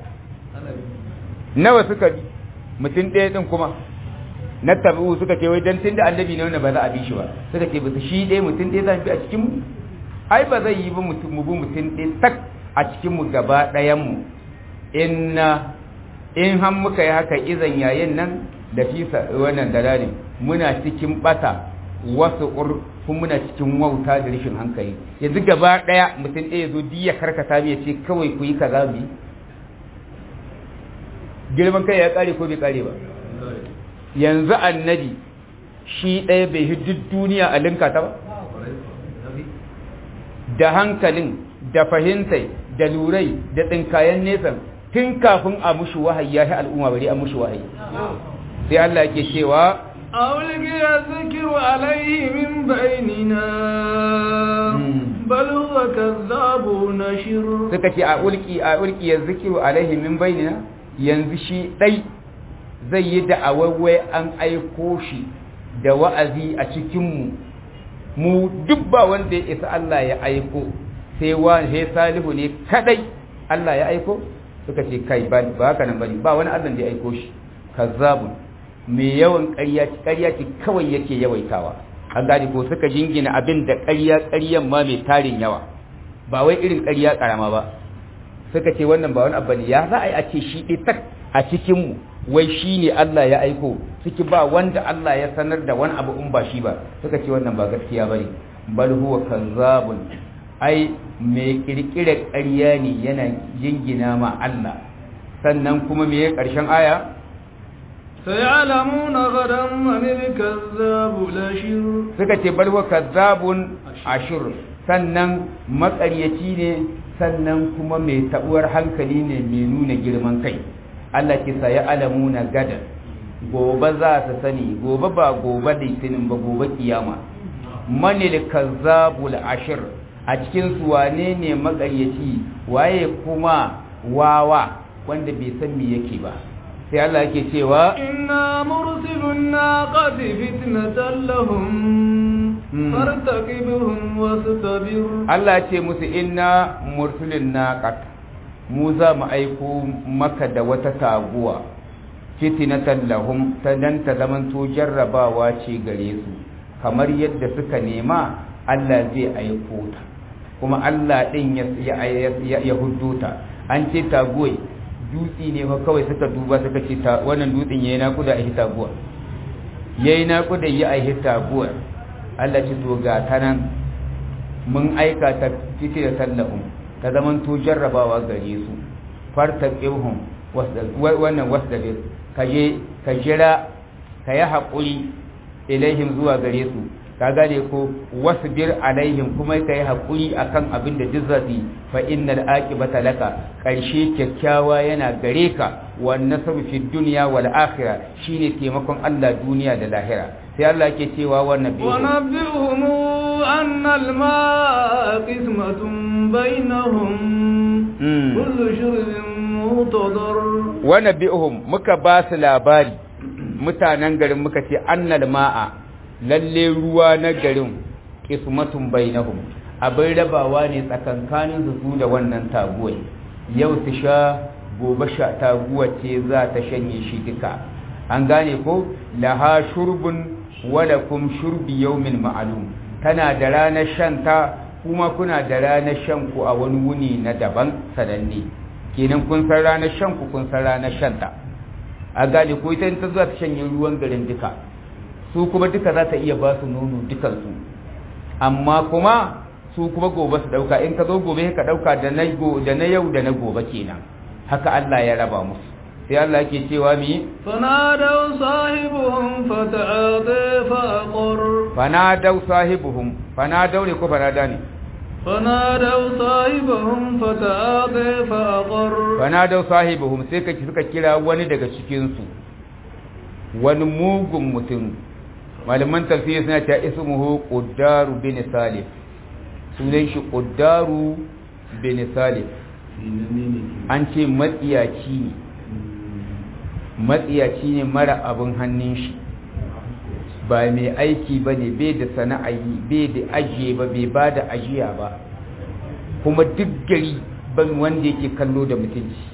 nawa suka bi mutum ɗaya ɗin kuma na tabi'u suka ce wai dan tunda annabi ne wanda ba za a bi shi ba suka ce bisa shi ɗaya mutum ɗaya za mu bi a cikin mu ai ba zai yi ba mutum mu bi mutum ɗaya tak a cikin mu gaba ɗayan mu inna in har muka yi haka izan yayin nan da fisa wannan dalalin muna cikin bata wasu ur kuma muna cikin wauta da rashin hankali yanzu gaba ɗaya mutum ɗaya zo diya karkata ya ce kawai ku yi kaza mu yi girman kai ya kare ko bai kare ba yanzu annabi shi ɗaya bai hi duk duniya a linka ta ba da hankalin da fahimtai da lurai da tsinkayen nesa tun kafin a mushi wahayi ya al'umma bari a mushi wahayi sai Allah yake cewa أولقي الذكر عليه من بيننا بل هو كذاب نشر suka ce a ulki a ulki ya zikiru alaihi min bainina yanzu shi dai zai yi da'awawai an aiko shi da wa'azi a cikinmu mu duk ba wanda ya isa Allah ya aiko sai wa sai salihu ne kadai Allah ya aiko suka ce kai ba ba haka nan bane ba wani Allah da ya aiko shi kazzabun mai yawan ƙarya ƙarya ce kawai yake yawaitawa an gane ko suka jingina abin da ƙarya ƙaryan ma mai tarin yawa ba wai irin ƙarya ƙarama ba suka ce wannan ba wani abu ne ya za a yi a ce shi ɗi tak a cikinmu wai shi ne Allah ya aiko suke ba wanda Allah ya sanar da wani abu in ba shi ba suka ce wannan ba gaskiya bane bal huwa kazzabun ai mai kirkire ƙarya ne yana jingina ma Allah sannan kuma me ƙarshen aya سيعلمون غدا من الكذاب الأشر suka ce bal huwa kazzabun ashur sannan maƙaryaci ne sannan kuma mai taɓuwar hankali ne mai nuna girman kai Allah ke sa ya alamuna gada gobe za su sani gobe ba gobe litinin ba gobe kiyama manil kazzabul ashir a cikin su wane ne magaryaci waye kuma wawa wanda bai san me yake ba sai Allah yake cewa inna mursilun naqati fitnatan lahum fartaqibhum wastabir Allah ce musu inna mursilun naqat mu za mu aiko maka da wata taguwa fitnatan lahum ta dan ta zamanto jarrabawa ce gare su kamar yadda suka nema Allah zai aiko ta kuma Allah din ya ya huddo ta an ce taguwai dutsi ne fa kawai suka duba suka ce wannan dutsen yayi nakuda a taguwa yayi nakuda yi a taguwa Allah ce to ga ta nan mun aika ta titi da sallahum ta zaman to jarrabawa gare su farta qihum wannan wasdabir kaje ka jira ka yi haƙuri ilaihim zuwa gare su ka gane ko wasbir alaihim kuma ka yi haƙuri akan abin da duk zafi fa innal aqibata laka ƙarshe kyakkyawa yana gare ka wan nasru fi dunya wal akhirah shine taimakon Allah duniya da lahira sai Allah yake cewa wannan bi ونبئهم أن الماء قسمة بينهم كل شرب مهتضر ونبئهم muka ba su labari mutanen garin muka ce annal ma'a lalle ruwa na garin qismatun bainahum abin rabawa ne tsakankanin su da wannan taguwai yau su sha gobe sha taguwa ce za ta shanye shi duka an gane ko laha shurbun walakum shurbi yawmin ma'lum tana da ranar shanta kuma kuna da ranar shanku a wani wuni na daban sananne kenan kun san ranar shanku kun san ranar shanta a gane ko ita ta zuwa ta shanye ruwan garin duka su kuma duka za ta iya ba su nono dukansu amma kuma su kuma gobe su dauka in ka zo gobe ka dauka da na da na yau da na gobe kenan haka Allah ya raba musu sai Allah yake cewa mi فنادوا صاحبهم فتعاطى فأقر fanadau sahibuhum fanadau ne ko fanada ne فنادوا صاحبهم فتعاطى فأقر fanadau sahibuhum sai ka suka kira wani daga cikin su wani mugun mutum malaman tafsiri suna ta ismuhu quddaru bin salif sunan shi quddaru bin salif an ce matsiyaci ne matsiyaci ne mara abin hannun shi ba mai aiki ba ne bai da sana'ayi bai da ajiye ba bai ba da ajiya ba kuma duk gari ban wanda yake kallo da mutunci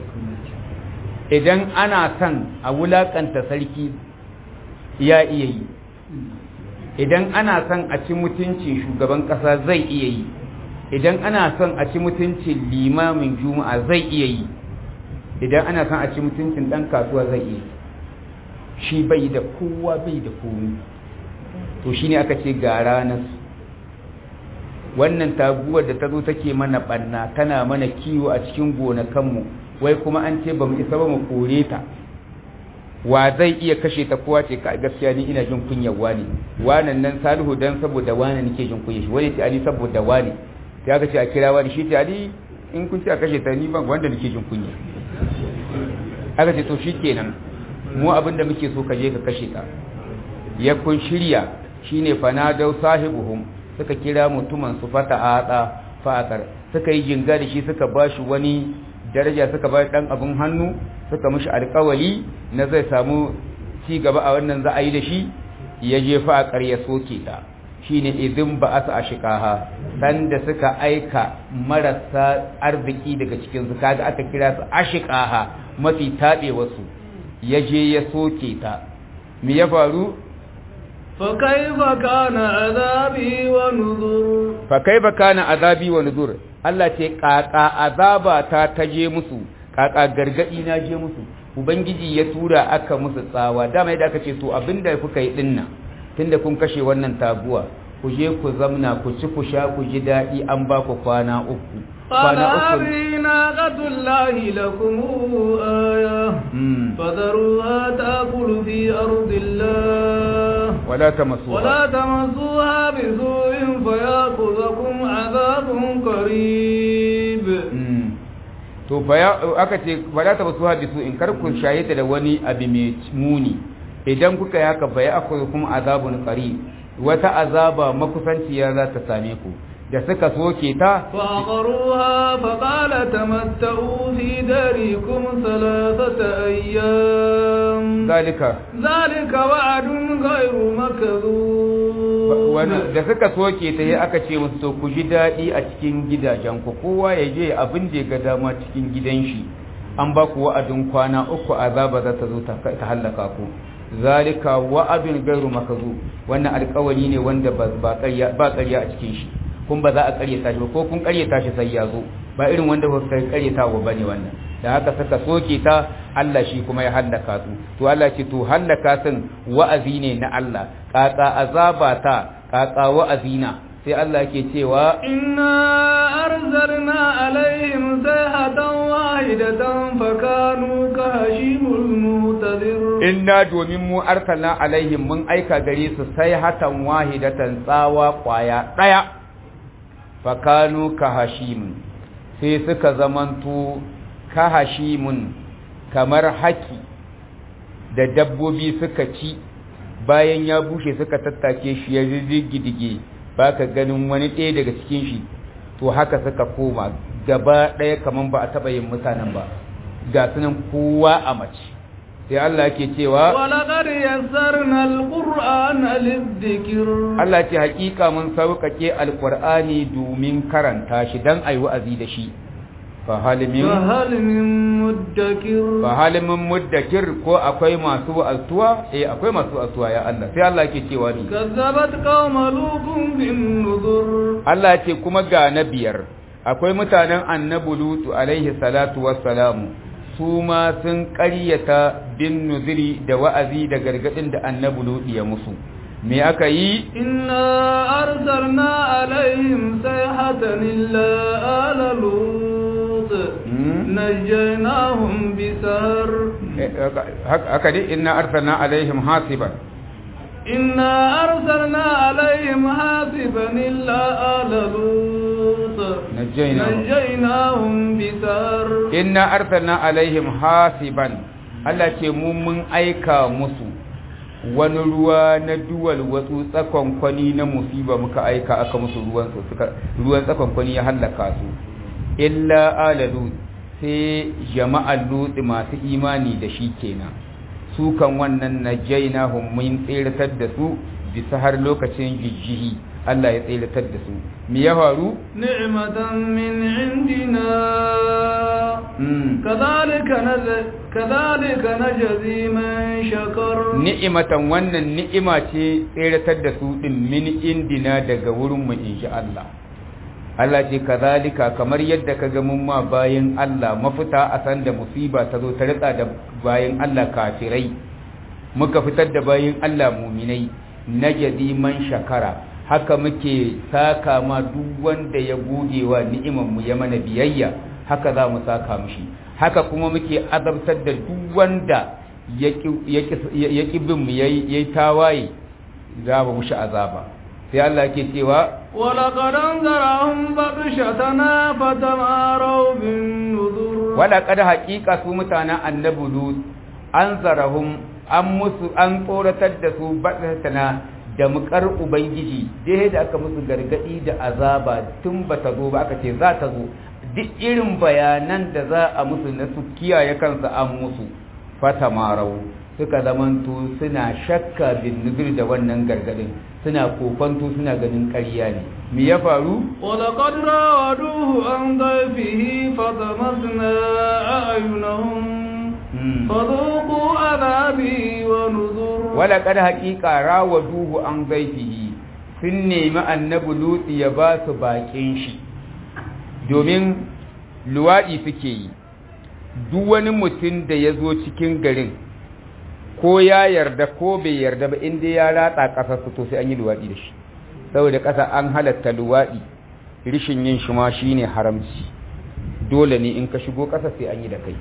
idan ana son a wulakanta sarki ya iya yi idan ana son a ci mutuncin shugaban kasa zai iya yi idan ana son a ci mutuncin limamin juma'a zai iya yi idan ana son a ci mutuncin dan kasuwa zai iya shi bai da kowa bai da komi to shine aka ce ga ranar wannan taguwar da ta zo take mana banna tana mana kiwo a cikin gonakanmu wai kuma an ce ba mu isa ba mu kore ta wa zai iya kashe ta kowa ce ka gaskiya ni ina jin kunyar wani wanan nan salihu dan saboda wani nake jin kunyar shi wani ce ali saboda wani sai aka ce a kira wani shi ce ali in kun ce a kashe ta ni ban wanda nake jin kunya aka ce to shikenan mu abin da muke so ka je ka kashe ta ya kun shirya shine fanadau sahibuhum suka kira mutumin su fata ada fa'akar suka yi jinga da shi suka bashi wani daraja suka ba dan abin hannu suka mishi alƙawali na zai samu ci gaba a wannan za a yi da shi ya je fa'akar ya soke ta shine idin ba asa ashikaha sanda suka aika marasa arziki daga cikin su kaga aka kira su ashikaha mafi tabe wasu ya je ya soke ta me ya faru فكيف كان عذابي ونذر fa kaifa kana azabi wa nuzur Allah ce kaka azaba ta taje musu kaka gargadi na je musu ubangiji ya tura aka musu tsawa dama yadda aka ce to abinda kuka yi dinnan tunda kun kashe wannan taguwa ku je ku zamna ku ci ku sha ku ji daɗi an ba ku kwana uku قال kwana uku هذه ناقة الله لكم آية Mm. فذروها تأكل في أرض الله wala tamassuha ولا تمسوها بسوء فيأخذكم عذاب قريب Mm. to fa aka ce fa la tabasu hadisu in kar ku shahita da wani abu mai muni idan kuka yi haka fa ya akwai kuma azabun qarib wata azaba makusanciya za ta same ku da suka soke ta فعقروها فقال تمتعوا في داركم ثلاثة أيام zalika ذلك وعد غير مكذوب wani da suka soke ta yi aka ce musu to ku ji daɗi a cikin gidajen ku kowa ya je abin da ya ga dama cikin gidan shi an ba ku wa'adin kwana uku azaba za ta zo ta ta hallaka ku zalika wa'adun gairu makazu wannan alƙawari ne wanda ba ba ƙarya ba ƙarya a cikin shi kun ba za a ƙaryata shi ba ko kun ƙaryata shi sai ya zo ba irin wanda ba kai ƙaryata wa bane wannan da haka suka soke ta Allah shi kuma ya hallaka su to Allah ce to hallaka sun wa'azi ne na Allah kaka azaba ta kaka wa'azi na sai Allah ke cewa إنا أرسلنا عليهم صيحة واحدة فكانوا كهشيم المهتدر inna domin mu arsalna alaihim mun aika gare su sai hatan wahidatan tsawa kwaya daya fakanu kahashim sai suka zamanto kahashimun kamar haki da dabbobi suka ci bayan ya bushe suka tattake shi ya riddige baka ganin wani ɗaya daga cikin shi to haka suka koma gaba ɗaya kaman ba a taɓa yin mutanen ba ga sunan kowa a mace sai Allah ke cewa ولقد يسرنا القرآن للذكر Allah ce hakika mun sauƙaƙe alƙur'ani domin karanta shi dan ayi wa'azi da shi fa halimin فهل من مدكر fa halimin muddakir ko akwai masu wa'azuwa eh akwai masu wa'azuwa ya Allah sai Allah ke cewa ni كذبت قوم لوط بالنذر Allah ce kuma ga na biyar akwai mutanen annabi lutu alaihi salatu wassalamu su ma sun ƙaryata bin nuziri da wa'azi da gargadin da annabi lutu ya musu me aka yi إنا أرسلنا عليهم صيحة إلا آل لوط نجيناهم بسهر haka dai inna arsalna alaihim hasiban إنا أرسلنا عليهم حاسبا إلا آل لوط نجيناهم. نجيناهم بسهر inna arsalna alaihim hasiban Allah ce mu mun aika musu wani ruwa na duwal watsu tsakon kwani na musiba muka aika aka musu ruwan su suka ruwan tsakon kwani ya hallaka su illa alalu sai jama'al lut masu imani da shi kenan su kan wannan najainahum mun tsiratar da su bisa har lokacin jijjihi Allah ya tsiratar da su me ya faru نعمة من عندنا Mm. كذلك نز... كذلك نجزي من شكر ni'imatan wannan ni'ima ce tseratar da su din min indina daga wurin mu insha Allah Allah ce kazalika kamar yadda ka ga mun ma bayin Allah mafita a san da musiba ta zo ta ritsa da bayin Allah kafirai muka fitar da bayin Allah muminai najadi man shakara haka muke saka ma duk wanda ya gode wa ni'imar mu ya mana biyayya haka za mu saka mishi haka kuma muke azabtar da duk wanda ya ƙi bin mu yayi tawaye za mu mushi azaba sai Allah ke cewa ولقد انذرهم بطشتنا فتماروا بالنذر wala kada haƙiƙa su mutanen annabi lut an zarahum an musu an tsoratar da su baɗatana da mukar ubangiji dai da aka musu gargadi da azaba tun ba ta zo ba aka ce za ta zo duk irin bayanan da za a musu na su kiyaye kansa an musu fata marau suka zamanto suna shakka bin nuzur da wannan gargadin suna kofanto suna ganin ƙarya ne me ya faru ولقد راودوه عن ضيفه فطمسنا أعينهم فذوقوا عذابي ونذر wala kad haqiqa rawaduhu an zaifihi sun nemi annabi luti ya ba su bakin shi domin luwadi suke yi duk wani mutum da ya zo cikin garin ko ya yarda ko bai yarda ba inda ya ratsa ƙasar su to sai an yi luwadi da shi saboda ƙasa an halatta luwadi rishin yin shi ma shine haramci dole ne in ka shigo ƙasa sai an yi da kai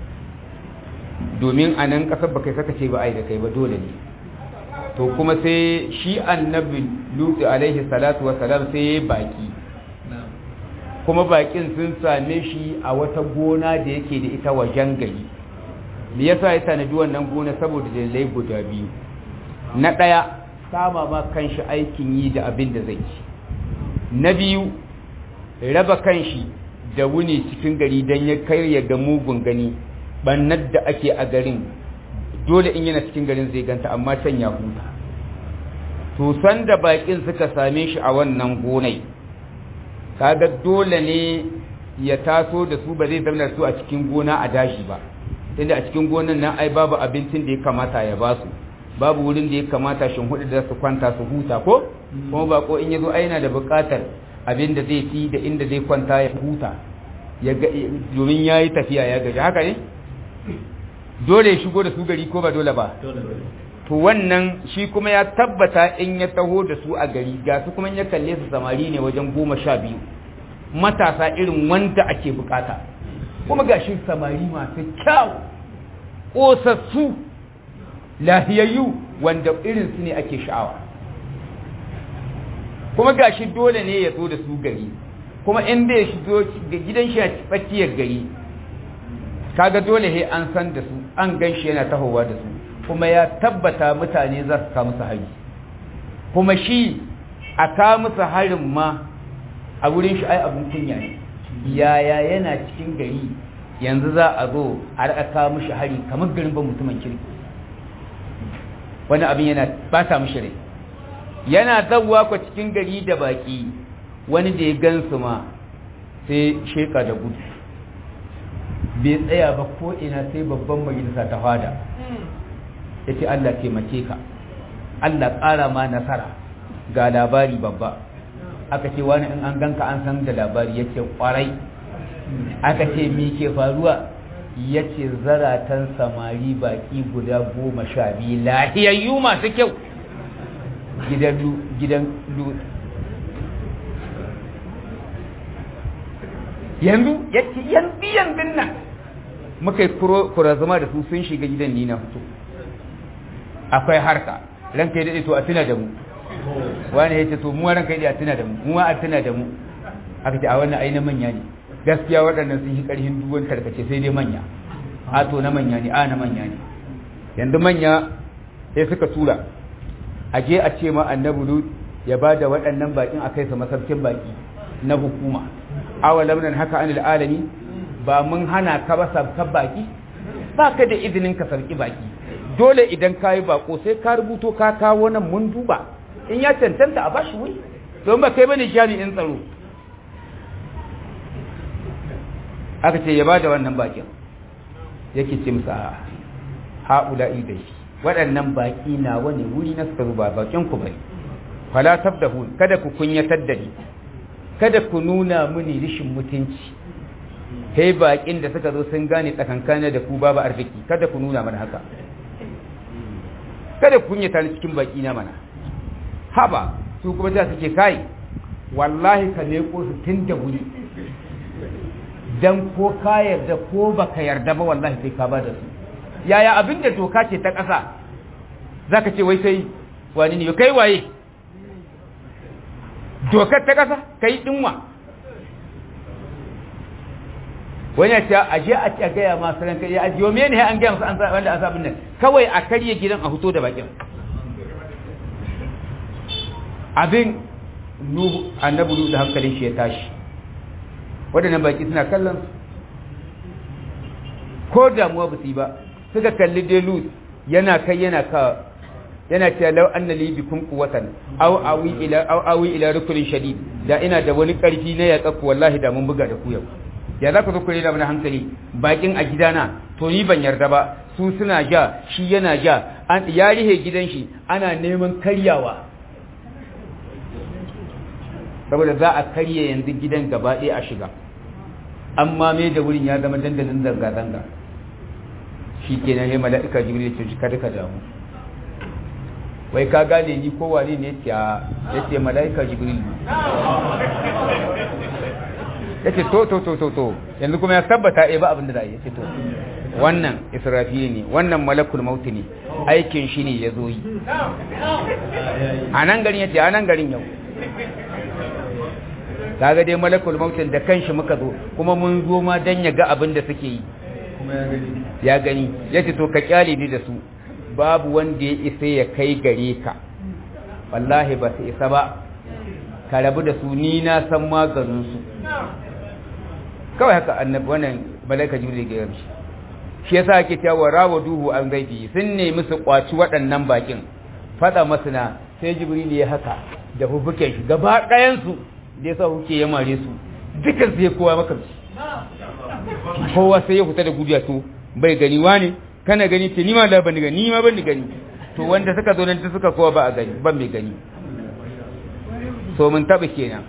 domin a nan ƙasar ba kai saka ce ba ai da kai ba dole ne to kuma sai shi annabi lutu alaihi salatu wa salam sai ya baki kuma bakin sun same shi a wata gona da yake da ita wajen gari me yasa ya tanadi wannan gona saboda dalilai guda biyu na ɗaya sama ma kanshi aikin yi da abin da zai ci na biyu raba kanshi da wuni cikin gari don ya karya ga mugun gani bannar da ake a garin dole in yana cikin garin zai ganta amma can ya huta to san da bakin suka same shi a wannan gonai kaga dole ne ya taso da su ba zai zama su a cikin gona a dashi ba tunda a cikin gonan nan ai babu abincin da ya kamata ya basu babu wurin da ya kamata shin hudu da su kwanta su huta ko kuma bako in yazo ai yana da buƙatar abin da zai ci da inda zai kwanta ya huta ya ga domin yayi tafiya ya gaji haka ne dole ya shigo da su gari ko ba dole ba to wannan shi kuma ya tabbata in ya taho da su a gari ga su kuma ya kalle su samari ne wajen goma sha biyu matasa irin wanda ake bukata kuma ga shi samari masu kyau ƙosassu lahiyayyu wanda irin su ne ake sha'awa kuma ga shi dole ne ya zo da su gari kuma in bai shigo gidan shi a tsakiyar gari kaga dole he an san da su an gan shi yana tahowa da su kuma ya tabbata mutane za su kawo musu hari kuma shi a kawo musu harin ma a wurin shi ai abin kunya ne yaya yana cikin gari yanzu za a zo a raka kawo mishi hari kamar garin ban mutumin kirki wani abin yana bata mishi rai yana zawwa ku cikin gari da baki wani da ya gansu ma sai sheka da gudu bai tsaya ba ko ina sai babban majalisa ta fada ya ce Allah taimake ka Allah ƙara ma nasara ga labari babba aka ce wani in an ganka an san da labari ya ce ƙwarai aka ce mi ke faruwa ya ce zaratan samari baƙi guda goma sha biyu lahiyayyu masu kyau gidan yanzu ya ce yanzu yanzu nan muka yi kurazuma da su sun shiga gidan ni na fito akwai harka ranka yi daɗe to a tuna da mu wani ya ce to mu ranka yi daɗe a tuna da mu mu a tuna da mu aka ce a wannan ai na manya ne gaskiya waɗannan sun yi ƙarfin duwan tarkace sai dai manya a to na manya ne a na manya ne yanzu manya sai suka tura a je a ce ma annabi lut ya ba da waɗannan baƙin a kai su masarkin baƙi na hukuma awalam nan haka anil alami ba mun hana ka ba sabkan baki ba ka da izinin ka sarki baki dole idan ka yi bako sai ka rubuto ka kawo nan mun duba in ya cancanta a bashi wuri don ba kai bane jami'in tsaro aka ce ya ba da wannan bakin yake ce musa haula idai waɗannan baki na wani wuri na suka ba bakin ku bai fala tabdahun kada ku kunyatar da ni kada ku nuna mini rishin mutunci kai bakin da suka zo sun gane tsakankana da ku babu arziki kada ku nuna mana haka kada ku kunyata ni cikin baki na mana haba su kuma ta suke kai wallahi ka leko su tun da wuri dan ko ka yarda ko baka yarda ba wallahi sai ka bada su yaya abin da doka ce ta ƙasa zaka ce wai sai wani ne kai waye dokar ta ƙasa kai dinwa wani ya ce a je a ce gaya masu ranka ya ajiyo me ne an gaya masu an sa wanda an sabin nan kawai a karye gidan a fito da bakin abin nuhu annabi nuhu da hankalin shi ya tashi waɗannan baki suna kallon ko damuwa ba su yi ba suka kalli delu yana kai yana ka yana cewa law anna li bikum quwwatan aw awi ila aw awi ila rukunin shadid da ina da wani karfi na ya tsaku wallahi da mun buga da ku yau ya za ku zo ku da mana hankali bakin a gidana to ni ban yarda ba su suna ja shi yana ja an ya rihe gidan shi ana neman karyawa saboda za a karye yanzu gidan gaba ɗaya a shiga amma me da wurin ya zama dandalin zanga-zanga shi ke nan ya mala'ika jibril ce kada ka damu wai ka gane ni ko wane ne ya ce mala'ika jibril ya ce to to to to to yanzu kuma ya tabbata eh ba abin da za a yi ya ce to wannan israfili ne wannan malakul mauti ne aikin shi ne ya zo yi a nan garin ya ce a nan garin yau kaga dai malakul mautin da kanshi muka zo kuma mun zo ma dan ya ga abin da suke yi kuma ya gani ya gani yace to ka kyale ni da su babu wanda ya isa ya kai gare ka wallahi ba su isa ba ka rabu da su ni na san maganin su kawai haka annabi wannan malaika jibril ga yamshi shi yasa ake cewa rawaduhu an gaibi sun nemi su kwaci waɗannan bakin fada masana sai jibril ya haka da hubuken shi gaba ɗayan su da yasa huke ya mare su dukan su ya kowa maka kowa sai ya fita da gudiya to bai gani wani kana gani ce ni ma da ban gani ni ma ban gani to wanda suka zo nan suka kowa ba a gani ban mai gani so mun taba kenan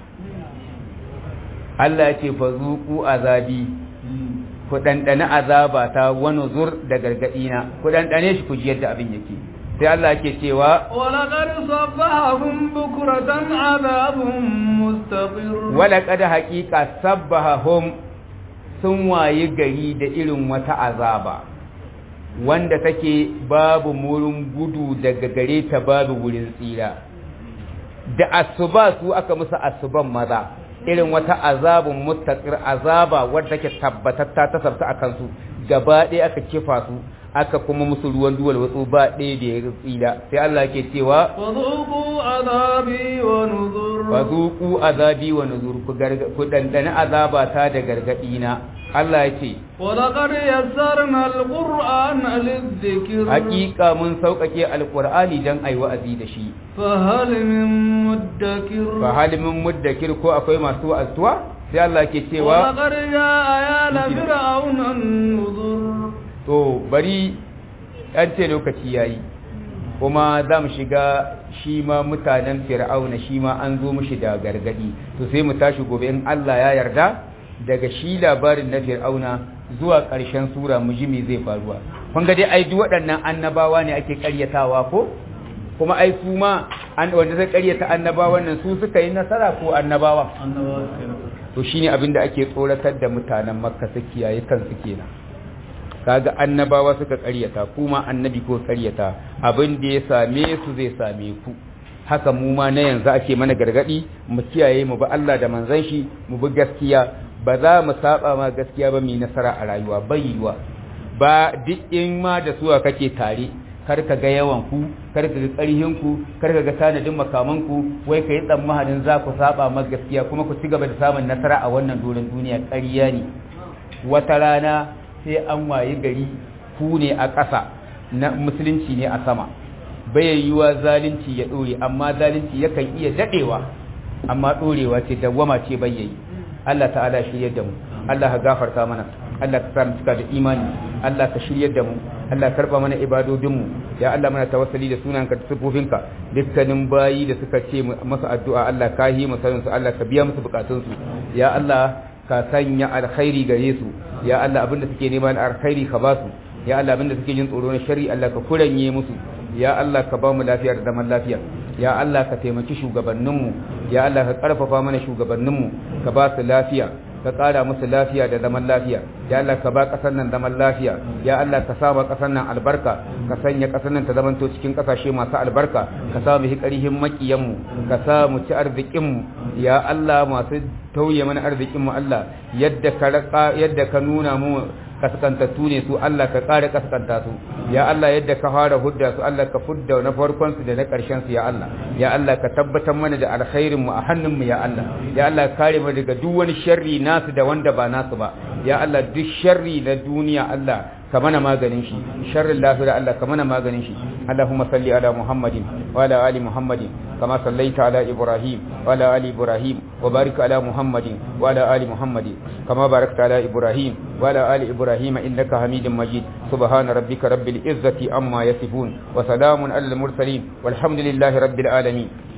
Allah ya ce fa zuqu azabi ku dandana azaba ta wani zur da gargadi na ku dandane shi ku ji yadda abin yake sai Allah yake cewa ولقد صبحهم بكرة عذاب مستقر wala qad haqiqa sabbahum sun wayi gari da irin wata azaba wanda take babu murin gudu daga gare ta babu wurin tsira da asuba su aka musu asuban maza irin wata azabun mustaqir azaba wadda take tabbatatta ta sabta akan su gaba ɗaya aka kifa su aka kuma musu ruwan duwal wasu ba ɗaya da ya tsira sai Allah ke cewa فذوقوا عذابي ونذر fazuku azabi wa nuzur ku garga ku dandana azaba ta da gargadi na Allah yake ولقد يسرنا القرآن للذكر hakika mun sauƙaƙe alqur'ani dan ai wa'azi da shi فهل من مدكر fa halimin muddakir ko akwai masu wa'azuwa sai Allah ke cewa ولقد جاء آيال فرعون النذر to bari an ce lokaci yayi kuma za mu shiga shi ma mutanen fir'auna shi ma an zo mushi da gargadi to sai mu tashi gobe in Allah ya yarda daga shi labarin na fir'auna zuwa ƙarshen sura mu ji me zai faruwa kun ga dai ai duk waɗannan annabawa ne ake ƙaryatawa ko kuma ai su ma an wanda zai ƙaryata annabawan nan su suka yi nasara ko annabawa to shine abin da ake tsoratar da mutanen makka su kiyaye kansu kenan kaga annabawa suka ƙaryata kuma annabi ko ƙaryata abin da ya same su zai same ku haka mu ma na yanzu ake mana gargadi mu kiyaye mu ba Allah da manzon shi mu bi gaskiya ba za mu saba ma gaskiya ba mu nasara a rayuwa bai yiwa ba duk in ma da suwa kake tare kar ka ga yawan ku kar ka ga ƙarhin ku kar ka ga tanadin makaman ku wai kai tsammanin za ku saba ma gaskiya kuma ku ci gaba da samun nasara a wannan doron duniya ƙarya ne wata rana sai an wayi gari ku ne a ƙasa na musulunci ne a sama bai yiwa zalunci ya ɗore amma zalunci yakan iya daɗewa amma ɗorewa ce dawwama ce bai yayi Allah ta'ala shiryar da mu Allah ka gafarta mana Allah ka sa mu cika da imani Allah ka shiryar da mu Allah ka karba mana ibadodin mu ya Allah muna tawassuli da sunanka da sifofinka dukkanin bayi da suka ce masa addu'a Allah ka yi musu su Allah ka biya musu bukatun su ya Allah ka sanya alkhairi gare su ya Allah abinda suke neman alkhairi ka ba su ya Allah abinda suke jin tsoro na shari Allah ka kuranye musu ya Allah ka ba mu lafiya da zaman lafiya ya Allah ka taimaki shugabanninmu ya Allah ka karfafa mana shugabanninmu ka ba su lafiya ka ƙara musu lafiya da zaman lafiya ya Allah ka ba ƙasar nan zaman lafiya ya Allah ka saba ƙasar nan albarka ka sanya ƙasar nan ta zamanto cikin ƙasashe masu albarka ka sa mu ƙarihin maƙiyanmu ka sa mu ci arzikinmu ya Allah masu tauye mana arzikinmu Allah yadda ka yadda ka nuna mu kaskantattu ne su Allah ka ƙara kaskanta su ya Allah yadda ka fara hudda su Allah ka fudda na farkon su da na ƙarshen su ya Allah ya Allah ka tabbatar mana da alkhairin mu a hannun mu ya Allah ya Allah ka kare mu daga duk wani sharri nasu da wanda ba nasu ba ya Allah duk sharri na duniya Allah ka mana maganin shi sharrin lafiya Allah ka mana maganin shi Allahumma salli ala Muhammadin wa ala ali Muhammadin kama sallaita ala Ibrahim wa ala ali Ibrahim wa barik ala Muhammadin wa ala ali Muhammadin kama barakta ala Ibrahim wa ala ali Ibrahim innaka Hamidum Majid subhana rabbika rabbil izzati amma yasifun wa salamun alal mursalin walhamdulillahi rabbil alamin